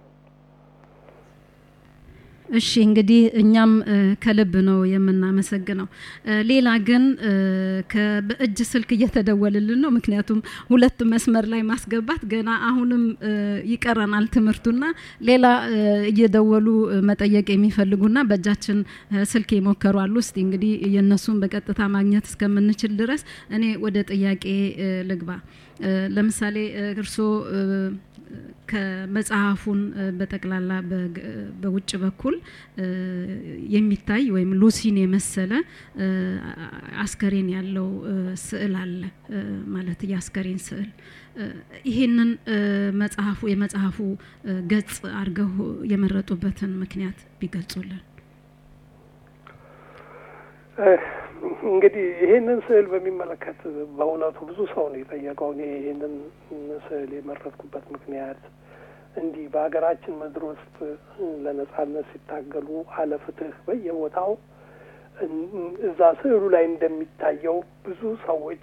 እሺ እንግዲህ እኛም እ፣ ከልብ ነው የምናመሰግነው። እ፣ ሌላ ግን እ፣ ከ- በእጅ ስልክ እየተደወልልን ነው። ምክንያቱም ሁለት መስመር ላይ ማስገባት ገና አሁንም እ፣ ይቀረናል ትምህርቱና ሌላ እ፣ እየደወሉ እ፣ መጠየቅ የሚፈልጉና በእጃችን እ፣ ስልክ የሞከሩ አሉ። እስቲ እንግዲህ የእነሱን በቀጥታ ማግኘት እስከምንችል ድረስ እኔ ወደ ጥያቄ እ፣ ልግባ። እ፣ ለምሳሌ እ፣ እርስዎ እ፣ ከመጽሐፉን እ፣ በጠቅላላ በግ- እ፣ በውጭ በኩል እ፣ የሚታይ ወይም ሉሲን የመሰለ እ፣ አስከሬን ያለው እ፣ ስዕል አለ እ፣ ማለት የአስከሬን ስዕል እ፣ ይሄንን እ፣ መጽሐፉ የመጽሐፉ እ፣ ገጽ አድርገው የመረጡበትን ምክንያት ቢገልጹልን። እንግዲህ ይሄንን ስዕል በሚመለከት በእውነቱ ብዙ ሰው ነው የጠየቀው። እኔ ይሄንን ስዕል የመረጥኩበት ምክንያት እንዲህ በሀገራችን ምድር ውስጥ ለነጻነት ሲታገሉ አለ ፍትህ በየቦታው እዛ ስዕሉ ላይ እንደሚታየው ብዙ ሰዎች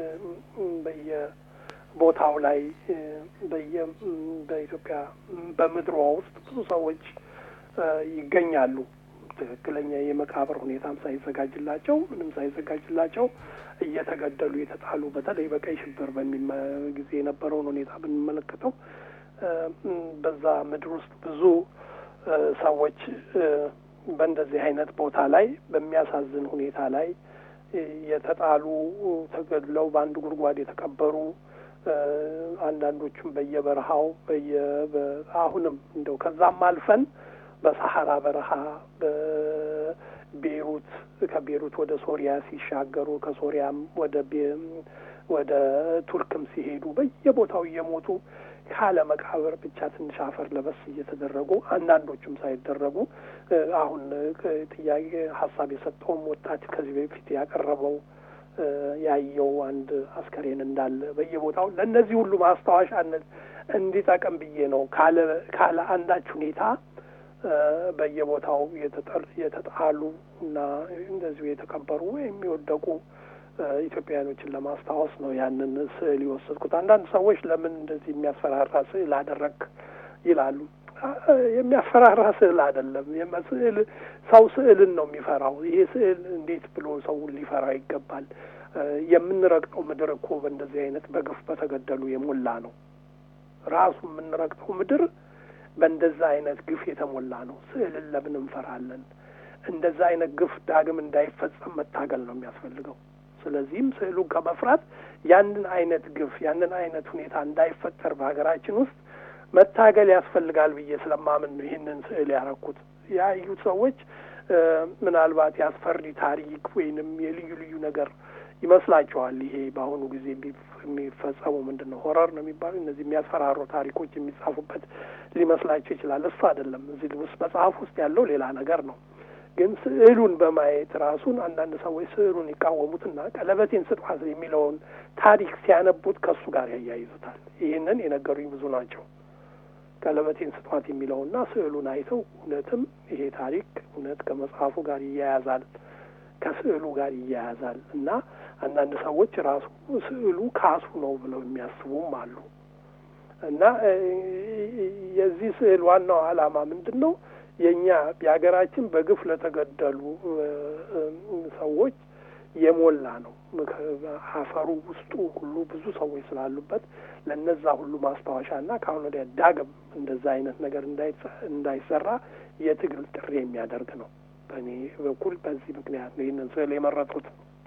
በየቦታው ላይ በየ በኢትዮጵያ በምድሯ ውስጥ ብዙ ሰዎች ይገኛሉ። ትክክለኛ የመቃብር ሁኔታም ሳይዘጋጅላቸው ምንም ሳይዘጋጅላቸው እየተገደሉ የተጣሉ በተለይ በቀይ ሽብር በሚመ ጊዜ የነበረውን ሁኔታ ብንመለከተው በዛ ምድር ውስጥ ብዙ ሰዎች በእንደዚህ አይነት ቦታ ላይ በሚያሳዝን ሁኔታ ላይ የተጣሉ ተገድለው በአንድ ጉድጓድ የተቀበሩ አንዳንዶቹም በየበረሃው በየ አሁንም እንደው ከዛም አልፈን በሰሐራ በረሃ በቤሩት ከቤሩት ወደ ሶሪያ ሲሻገሩ ከሶሪያም ወደ ወደ ቱርክም ሲሄዱ በየቦታው እየሞቱ ካለ መቃብር ብቻ ትንሽ አፈር ለበስ እየተደረጉ አንዳንዶቹም ሳይደረጉ አሁን ጥያቄ ሀሳብ የሰጠውም ወጣት ከዚህ በፊት ያቀረበው ያየው አንድ አስከሬን እንዳለ በየቦታው ለእነዚህ ሁሉ ማስታወሻነት እንዲጠቅም ብዬ ነው። ካለ ካለ አንዳች ሁኔታ በየቦታው የተጣሉ እና እንደዚሁ የተቀበሩ ወይም የወደቁ ኢትዮጵያውያኖችን ለማስታወስ ነው ያንን ስዕል የወሰድኩት። አንዳንድ ሰዎች ለምን እንደዚህ የሚያስፈራራ ስዕል አደረግ ይላሉ። የሚያስፈራራ ስዕል አይደለም። ስዕል ሰው ስዕልን ነው የሚፈራው። ይሄ ስዕል እንዴት ብሎ ሰውን ሊፈራው ይገባል? የምንረግጠው ምድር እኮ በእንደዚህ አይነት በግፍ በተገደሉ የሞላ ነው። ራሱ የምንረግጠው ምድር በእንደዛ አይነት ግፍ የተሞላ ነው። ስዕልን ለምን እንፈራለን? እንደዛ አይነት ግፍ ዳግም እንዳይፈጸም መታገል ነው የሚያስፈልገው። ስለዚህም ስዕሉን ከመፍራት ያንን አይነት ግፍ ያንን አይነት ሁኔታ እንዳይፈጠር በሀገራችን ውስጥ መታገል ያስፈልጋል ብዬ ስለማምን ነው ይህንን ስዕል ያረኩት። ያዩት ሰዎች ምናልባት የአስፈሪ ታሪክ ወይንም የልዩ ልዩ ነገር ይመስላቸዋል። ይሄ በአሁኑ ጊዜ የሚፈጸሙ ምንድን ነው ሆረር ነው የሚባሉ እነዚህ የሚያስፈራሩ ታሪኮች የሚጻፉበት ሊመስላቸው ይችላል። እሱ አይደለም። እዚህ ውስጥ መጽሐፍ ውስጥ ያለው ሌላ ነገር ነው። ግን ስዕሉን በማየት ራሱን አንዳንድ ሰዎች ስዕሉን ይቃወሙትና ቀለበቴን ስጧት የሚለውን ታሪክ ሲያነቡት ከእሱ ጋር ያያይዙታል። ይህንን የነገሩኝ ብዙ ናቸው። ቀለበቴን ስጧት የሚለውና ስዕሉን አይተው እውነትም ይሄ ታሪክ እውነት ከመጽሐፉ ጋር ይያያዛል፣ ከስዕሉ ጋር ይያያዛል እና አንዳንድ ሰዎች ራሱ ስዕሉ ካሱ ነው ብለው የሚያስቡም አሉ እና የዚህ ስዕል ዋናው ዓላማ ምንድን ነው? የእኛ የሀገራችን በግፍ ለተገደሉ ሰዎች የሞላ ነው። አፈሩ ውስጡ ሁሉ ብዙ ሰዎች ስላሉበት ለነዛ ሁሉ ማስታወሻና ከአሁን ወዲያ ዳግም እንደዛ አይነት ነገር እንዳይሰራ የትግል ጥሪ የሚያደርግ ነው። በእኔ በኩል በዚህ ምክንያት ነው ይህንን ስዕል የመረጡት።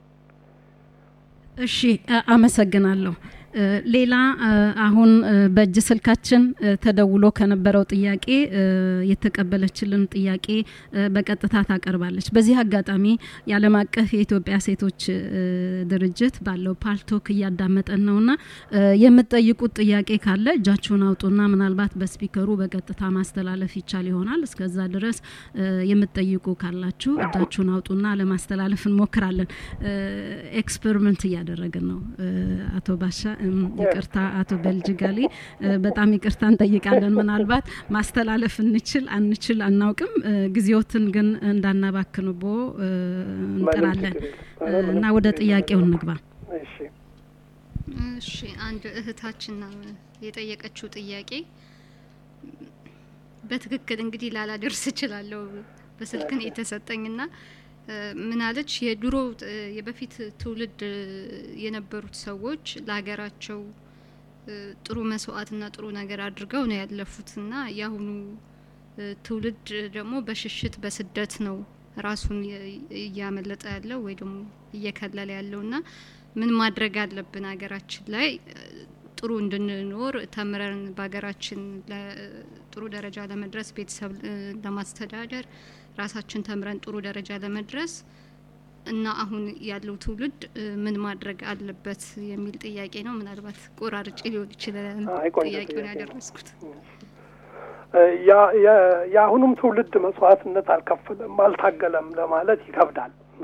እሺ፣ አመሰግናለሁ። ሌላ አሁን በእጅ ስልካችን ተደውሎ ከነበረው ጥያቄ የተቀበለችልን ጥያቄ በቀጥታ ታቀርባለች። በዚህ አጋጣሚ የዓለም አቀፍ የኢትዮጵያ ሴቶች ድርጅት ባለው ፓልቶክ እያዳመጠን ነውና የምትጠይቁት ጥያቄ ካለ እጃችሁን አውጡና ምናልባት በስፒከሩ በቀጥታ ማስተላለፍ ይቻል ይሆናል። እስከዛ ድረስ የምትጠይቁ ካላችሁ እጃችሁን አውጡና ለማስተላለፍ እንሞክራለን። ኤክስፐሪመንት እያደረግን ነው። አቶ ባሻ ይቅርታ አቶ በልጅጋሌ በጣም ይቅርታ እንጠይቃለን። ምናልባት ማስተላለፍ እንችል አንችል አናውቅም። ጊዜዎትን ግን እንዳናባክንቦ እንጥራለን እና ወደ ጥያቄው እንግባ። እሺ አንድ እህታችን የጠየቀችው ጥያቄ በትክክል እንግዲህ ላላደርስ እችላለሁ በስልክን የተሰጠኝና ምናለች የድሮ የበፊት ትውልድ የነበሩት ሰዎች ለሀገራቸው ጥሩ መስዋዕትና ጥሩ ነገር አድርገው ነው ያለፉትና የአሁኑ ትውልድ ደግሞ በሽሽት በስደት ነው ራሱን እያመለጠ ያለው ወይ ደግሞ እየከለለ ያለውና ምን ማድረግ አለብን ሀገራችን ላይ ጥሩ እንድንኖር ተምረን በሀገራችን ጥሩ ደረጃ ለመድረስ ቤተሰብ ለማስተዳደር ራሳችን ተምረን ጥሩ ደረጃ ለመድረስ እና አሁን ያለው ትውልድ ምን ማድረግ አለበት የሚል ጥያቄ ነው። ምናልባት ቆራርጬ ሊሆን ይችላል ጥያቄውን ያደረስኩት። የአሁኑም ትውልድ መስዋዕትነት አልከፈለም፣ አልታገለም ለማለት ይከብዳል።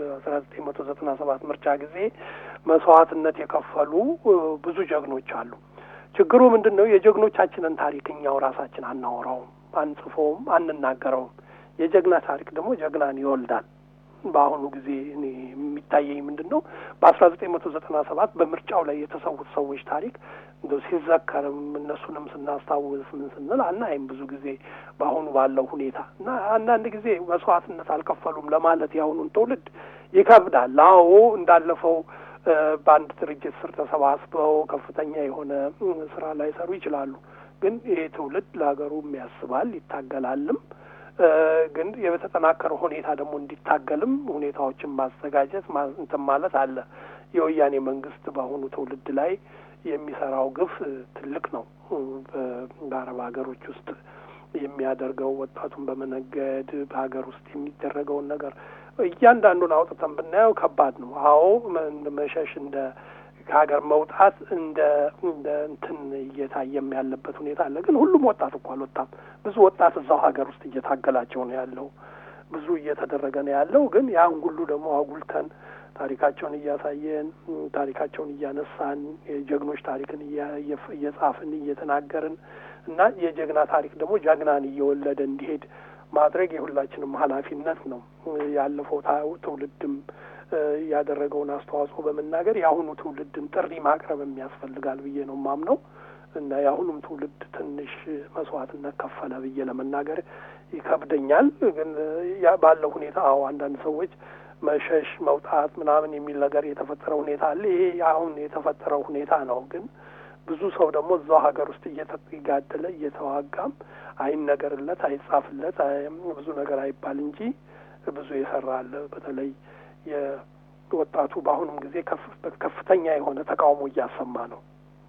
በአስራ ዘጠኝ መቶ ዘጠና ሰባት ምርጫ ጊዜ መስዋዕትነት የከፈሉ ብዙ ጀግኖች አሉ። ችግሩ ምንድን ነው? የጀግኖቻችንን ታሪክ እኛው ራሳችን አናወራውም፣ አንጽፎውም፣ አንናገረውም። የጀግና ታሪክ ደግሞ ጀግናን ይወልዳል። በአሁኑ ጊዜ እኔ የሚታየኝ ምንድን ነው በአስራ ዘጠኝ መቶ ዘጠና ሰባት በምርጫው ላይ የተሰዉት ሰዎች ታሪክ እንደው ሲዘከርም እነሱንም ስናስታውስ ምን ስንል አናይም ብዙ ጊዜ በአሁኑ ባለው ሁኔታ እና አንዳንድ ጊዜ መስዋዕትነት አልከፈሉም ለማለት የአሁኑን ትውልድ ይከብዳል። አዎ እንዳለፈው በአንድ ድርጅት ስር ተሰባስበው ከፍተኛ የሆነ ስራ ላይ ሰሩ ይችላሉ። ግን ይሄ ትውልድ ለሀገሩም ያስባል ይታገላልም ግን የተጠናከረ ሁኔታ ደግሞ እንዲታገልም ሁኔታዎችን ማዘጋጀት እንትን ማለት አለ። የወያኔ መንግስት በአሁኑ ትውልድ ላይ የሚሰራው ግፍ ትልቅ ነው። በአረብ ሀገሮች ውስጥ የሚያደርገው ወጣቱን በመነገድ በሀገር ውስጥ የሚደረገውን ነገር እያንዳንዱን አውጥተን ብናየው ከባድ ነው። አዎ መሸሽ እንደ ከሀገር መውጣት እንደ እንደ እንትን እየታየም ያለበት ሁኔታ አለ። ግን ሁሉም ወጣት እኮ አልወጣም። ብዙ ወጣት እዛው ሀገር ውስጥ እየታገላቸው ነው ያለው። ብዙ እየተደረገ ነው ያለው። ግን ያን ሁሉ ደግሞ አጉልተን ታሪካቸውን እያሳየን ታሪካቸውን እያነሳን የጀግኖች ታሪክን እየጻፍን እየተናገርን እና የጀግና ታሪክ ደግሞ ጀግናን እየወለደ እንዲሄድ ማድረግ የሁላችንም ኃላፊነት ነው። ያለፈው ትውልድም ያደረገውን አስተዋጽኦ በመናገር የአሁኑ ትውልድን ጥሪ ማቅረብ የሚያስፈልጋል ብዬ ነው ማምነው እና የአሁኑም ትውልድ ትንሽ መስዋዕትነት ከፈለ ብዬ ለመናገር ይከብደኛል። ግን ባለው ሁኔታ አዎ አንዳንድ ሰዎች መሸሽ መውጣት ምናምን የሚል ነገር የተፈጠረ ሁኔታ አለ። ይሄ አሁን የተፈጠረው ሁኔታ ነው። ግን ብዙ ሰው ደግሞ እዛው ሀገር ውስጥ እየተጋደለ እየተዋጋም አይነገርለት፣ አይጻፍለት፣ ብዙ ነገር አይባል እንጂ ብዙ የሰራ አለ። በተለይ የወጣቱ በአሁኑም ጊዜ ከፍተኛ የሆነ ተቃውሞ እያሰማ ነው።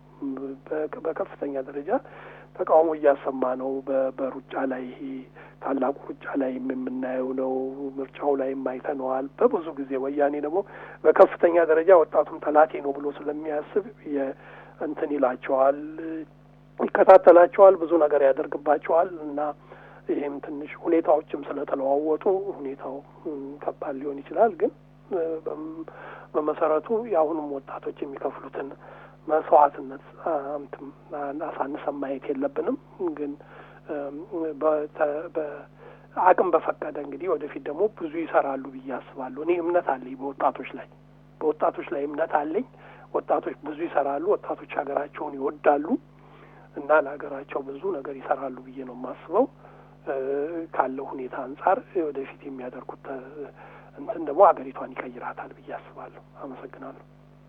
በከፍተኛ ደረጃ ተቃውሞ እያሰማ ነው። በሩጫ ላይ ይሄ ታላቁ ሩጫ ላይ የምናየው ነው። ምርጫው ላይ አይተነዋል። በብዙ ጊዜ ወያኔ ደግሞ በከፍተኛ ደረጃ ወጣቱም ጠላቴ ነው ብሎ ስለሚያስብ እንትን ይላቸዋል፣ ይከታተላቸዋል፣ ብዙ ነገር ያደርግባቸዋል እና ይሄም ትንሽ ሁኔታዎችም ስለተለዋወጡ ሁኔታው ከባድ ሊሆን ይችላል። ግን በመሰረቱ የአሁኑም ወጣቶች የሚከፍሉትን መስዋዕትነት አሳንሰን ማየት የለብንም። ግን አቅም በፈቀደ እንግዲህ ወደፊት ደግሞ ብዙ ይሰራሉ ብዬ አስባለሁ። እኔ እምነት አለኝ በወጣቶች ላይ በወጣቶች ላይ እምነት አለኝ። ወጣቶች ብዙ ይሰራሉ። ወጣቶች ሀገራቸውን ይወዳሉ እና ለሀገራቸው ብዙ ነገር ይሰራሉ ብዬ ነው የማስበው። ካለው ሁኔታ አንጻር ወደፊት የሚያደርጉት እንትን ደግሞ ሀገሪቷን ይቀይራታል ብዬ አስባለሁ። አመሰግናለሁ።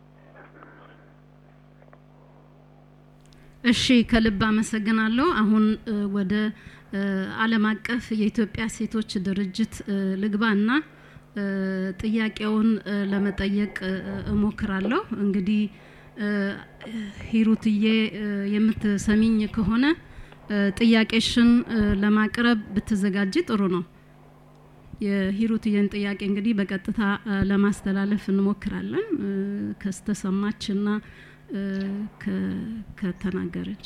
እሺ ከልብ አመሰግናለሁ። አሁን ወደ ዓለም አቀፍ የኢትዮጵያ ሴቶች ድርጅት ልግባና ጥያቄውን ለመጠየቅ እሞክራለሁ። እንግዲህ ሂሩትዬ የምትሰሚኝ ከሆነ ጥያቄሽን ለማቅረብ ብትዘጋጅ ጥሩ ነው። የሂሩትዬን ጥያቄ እንግዲህ በቀጥታ ለማስተላለፍ እንሞክራለን ከስተሰማችና ከተናገረች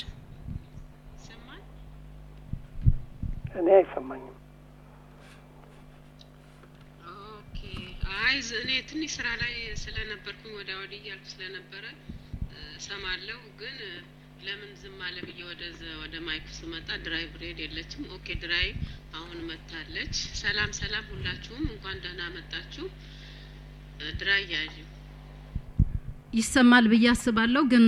እኔ አይሰማኝም። አይ እኔ ትንሽ ስራ ላይ ስለነበርኩኝ ወደ ወዲህ እያልኩ ስለነበረ ሰማለሁ፣ ግን ለምን ዝም አለ ብዬ ወደ ወደ ማይኩ ስመጣ ድራይቭ ሬድ የለችም። ኦኬ ድራይቭ አሁን መታለች። ሰላም ሰላም፣ ሁላችሁም እንኳን ደህና መጣችሁ። ድራይ ያዥ ይሰማል ብዬ አስባለሁ። ግን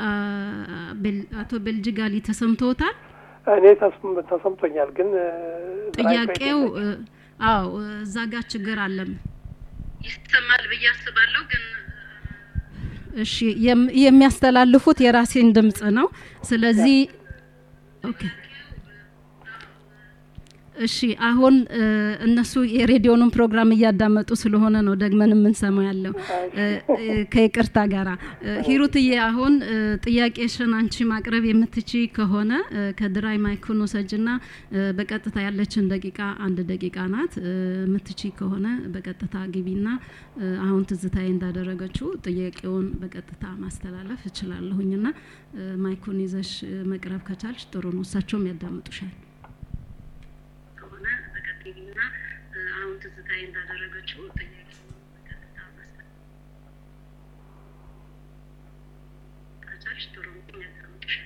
አቶ ቤልጅጋሊ ተሰምቶታል? እኔ ተሰምቶኛል። ግን ጥያቄው አዎ እዛ ጋር ችግር አለም። ይሰማል ብዬ አስባለሁ ግን እሺ የሚያስተላልፉት የራሴን ድምጽ ነው። ስለዚህ ኦኬ እሺ አሁን እነሱ የሬዲዮኑን ፕሮግራም እያዳመጡ ስለሆነ ነው ደግመን የምንሰማው ያለው ከይቅርታ ጋራ ሂሩትዬ አሁን ጥያቄሽን አንቺ ማቅረብ የምትቺ ከሆነ ከድራይ ማይኩን ውሰጅና በቀጥታ ያለችን ደቂቃ አንድ ደቂቃ ናት የምትቺ ከሆነ በቀጥታ ግቢና አሁን ትዝታዬ እንዳደረገችው ጥያቄውን በቀጥታ ማስተላለፍ እችላለሁኝና ማይኩን ይዘሽ መቅረብ ከቻልሽ ጥሩ ነው እሳቸውም ያዳምጡሻል ከሆነ በቀጥልና አሁን ትዝታዬ እንዳደረገችው ጥያቄ ከቻልሽ ጥሩ ነው ያዳምጥሻል።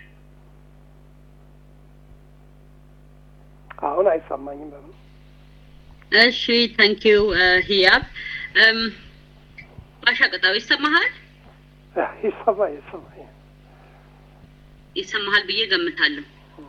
አሁን አይሰማኝም በምን እሺ ታንኪዩ ህያብ እም፣ ባሻ ቅጣው ይሰማሃል ይሰማ ይሰማ ይሰማሃል ብዬ ገምታለሁ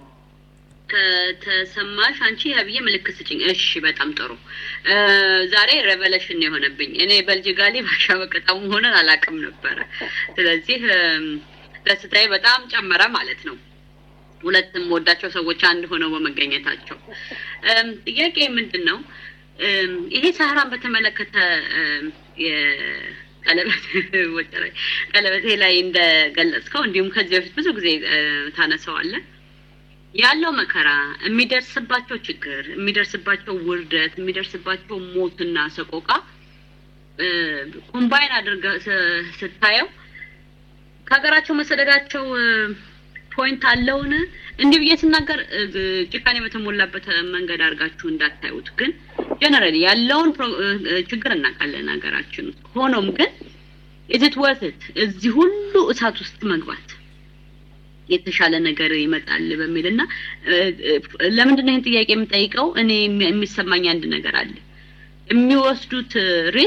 ከተሰማሽ አንቺ ያብዬ ምልክት ስጭኝ እሺ በጣም ጥሩ እ፣ ዛሬ ሬቨሌሽን ነው የሆነብኝ እኔ በልጅጋሌ ባሻ በቅጣው መሆንን አላውቅም ነበረ ስለዚህ እም፣ ደስታዬ በጣም ጨመረ ማለት ነው ሁለትም ወዳቸው ሰዎች አንድ ሆነው በመገኘታቸው እም፣ ጥያቄ ምንድን ነው እም፣ ይሄ ሳህራን በተመለከተ እም፣ የቀለበት ወጭ ላይ ቀለበቴ ላይ እንደገለጽከው እንዲሁም ከዚህ በፊት ብዙ ጊዜ እ፣ ታነሳዋለህ ያለው መከራ የሚደርስባቸው ችግር የሚደርስባቸው ውርደት የሚደርስባቸው ሞትና ሰቆቃ እ፣ ኮምባይን አድርገ ስ- ስታየው ከሀገራቸው መሰደዳቸው እ፣ ፖይንት አለውን እንዲህ ብዬ ስናገር እ፣ ጭካኔ በተሞላበት መንገድ አድርጋችሁ እንዳታዩት ግን ጀነራሊ ያለውን ፕሮ- እ፣ እ፣ ችግር እናውቃለን ሀገራችን ውስጥ ሆኖም ግን ኢዝት ወርት እዚህ ሁሉ እሳት ውስጥ መግባት የተሻለ ነገር ይመጣል በሚል እና እ፣ እ፣ ለምንድን ነው ይህን ጥያቄ የምጠይቀው? እኔ የሚ- የሚሰማኝ አንድ ነገር አለ። የሚወስዱት ሪስክ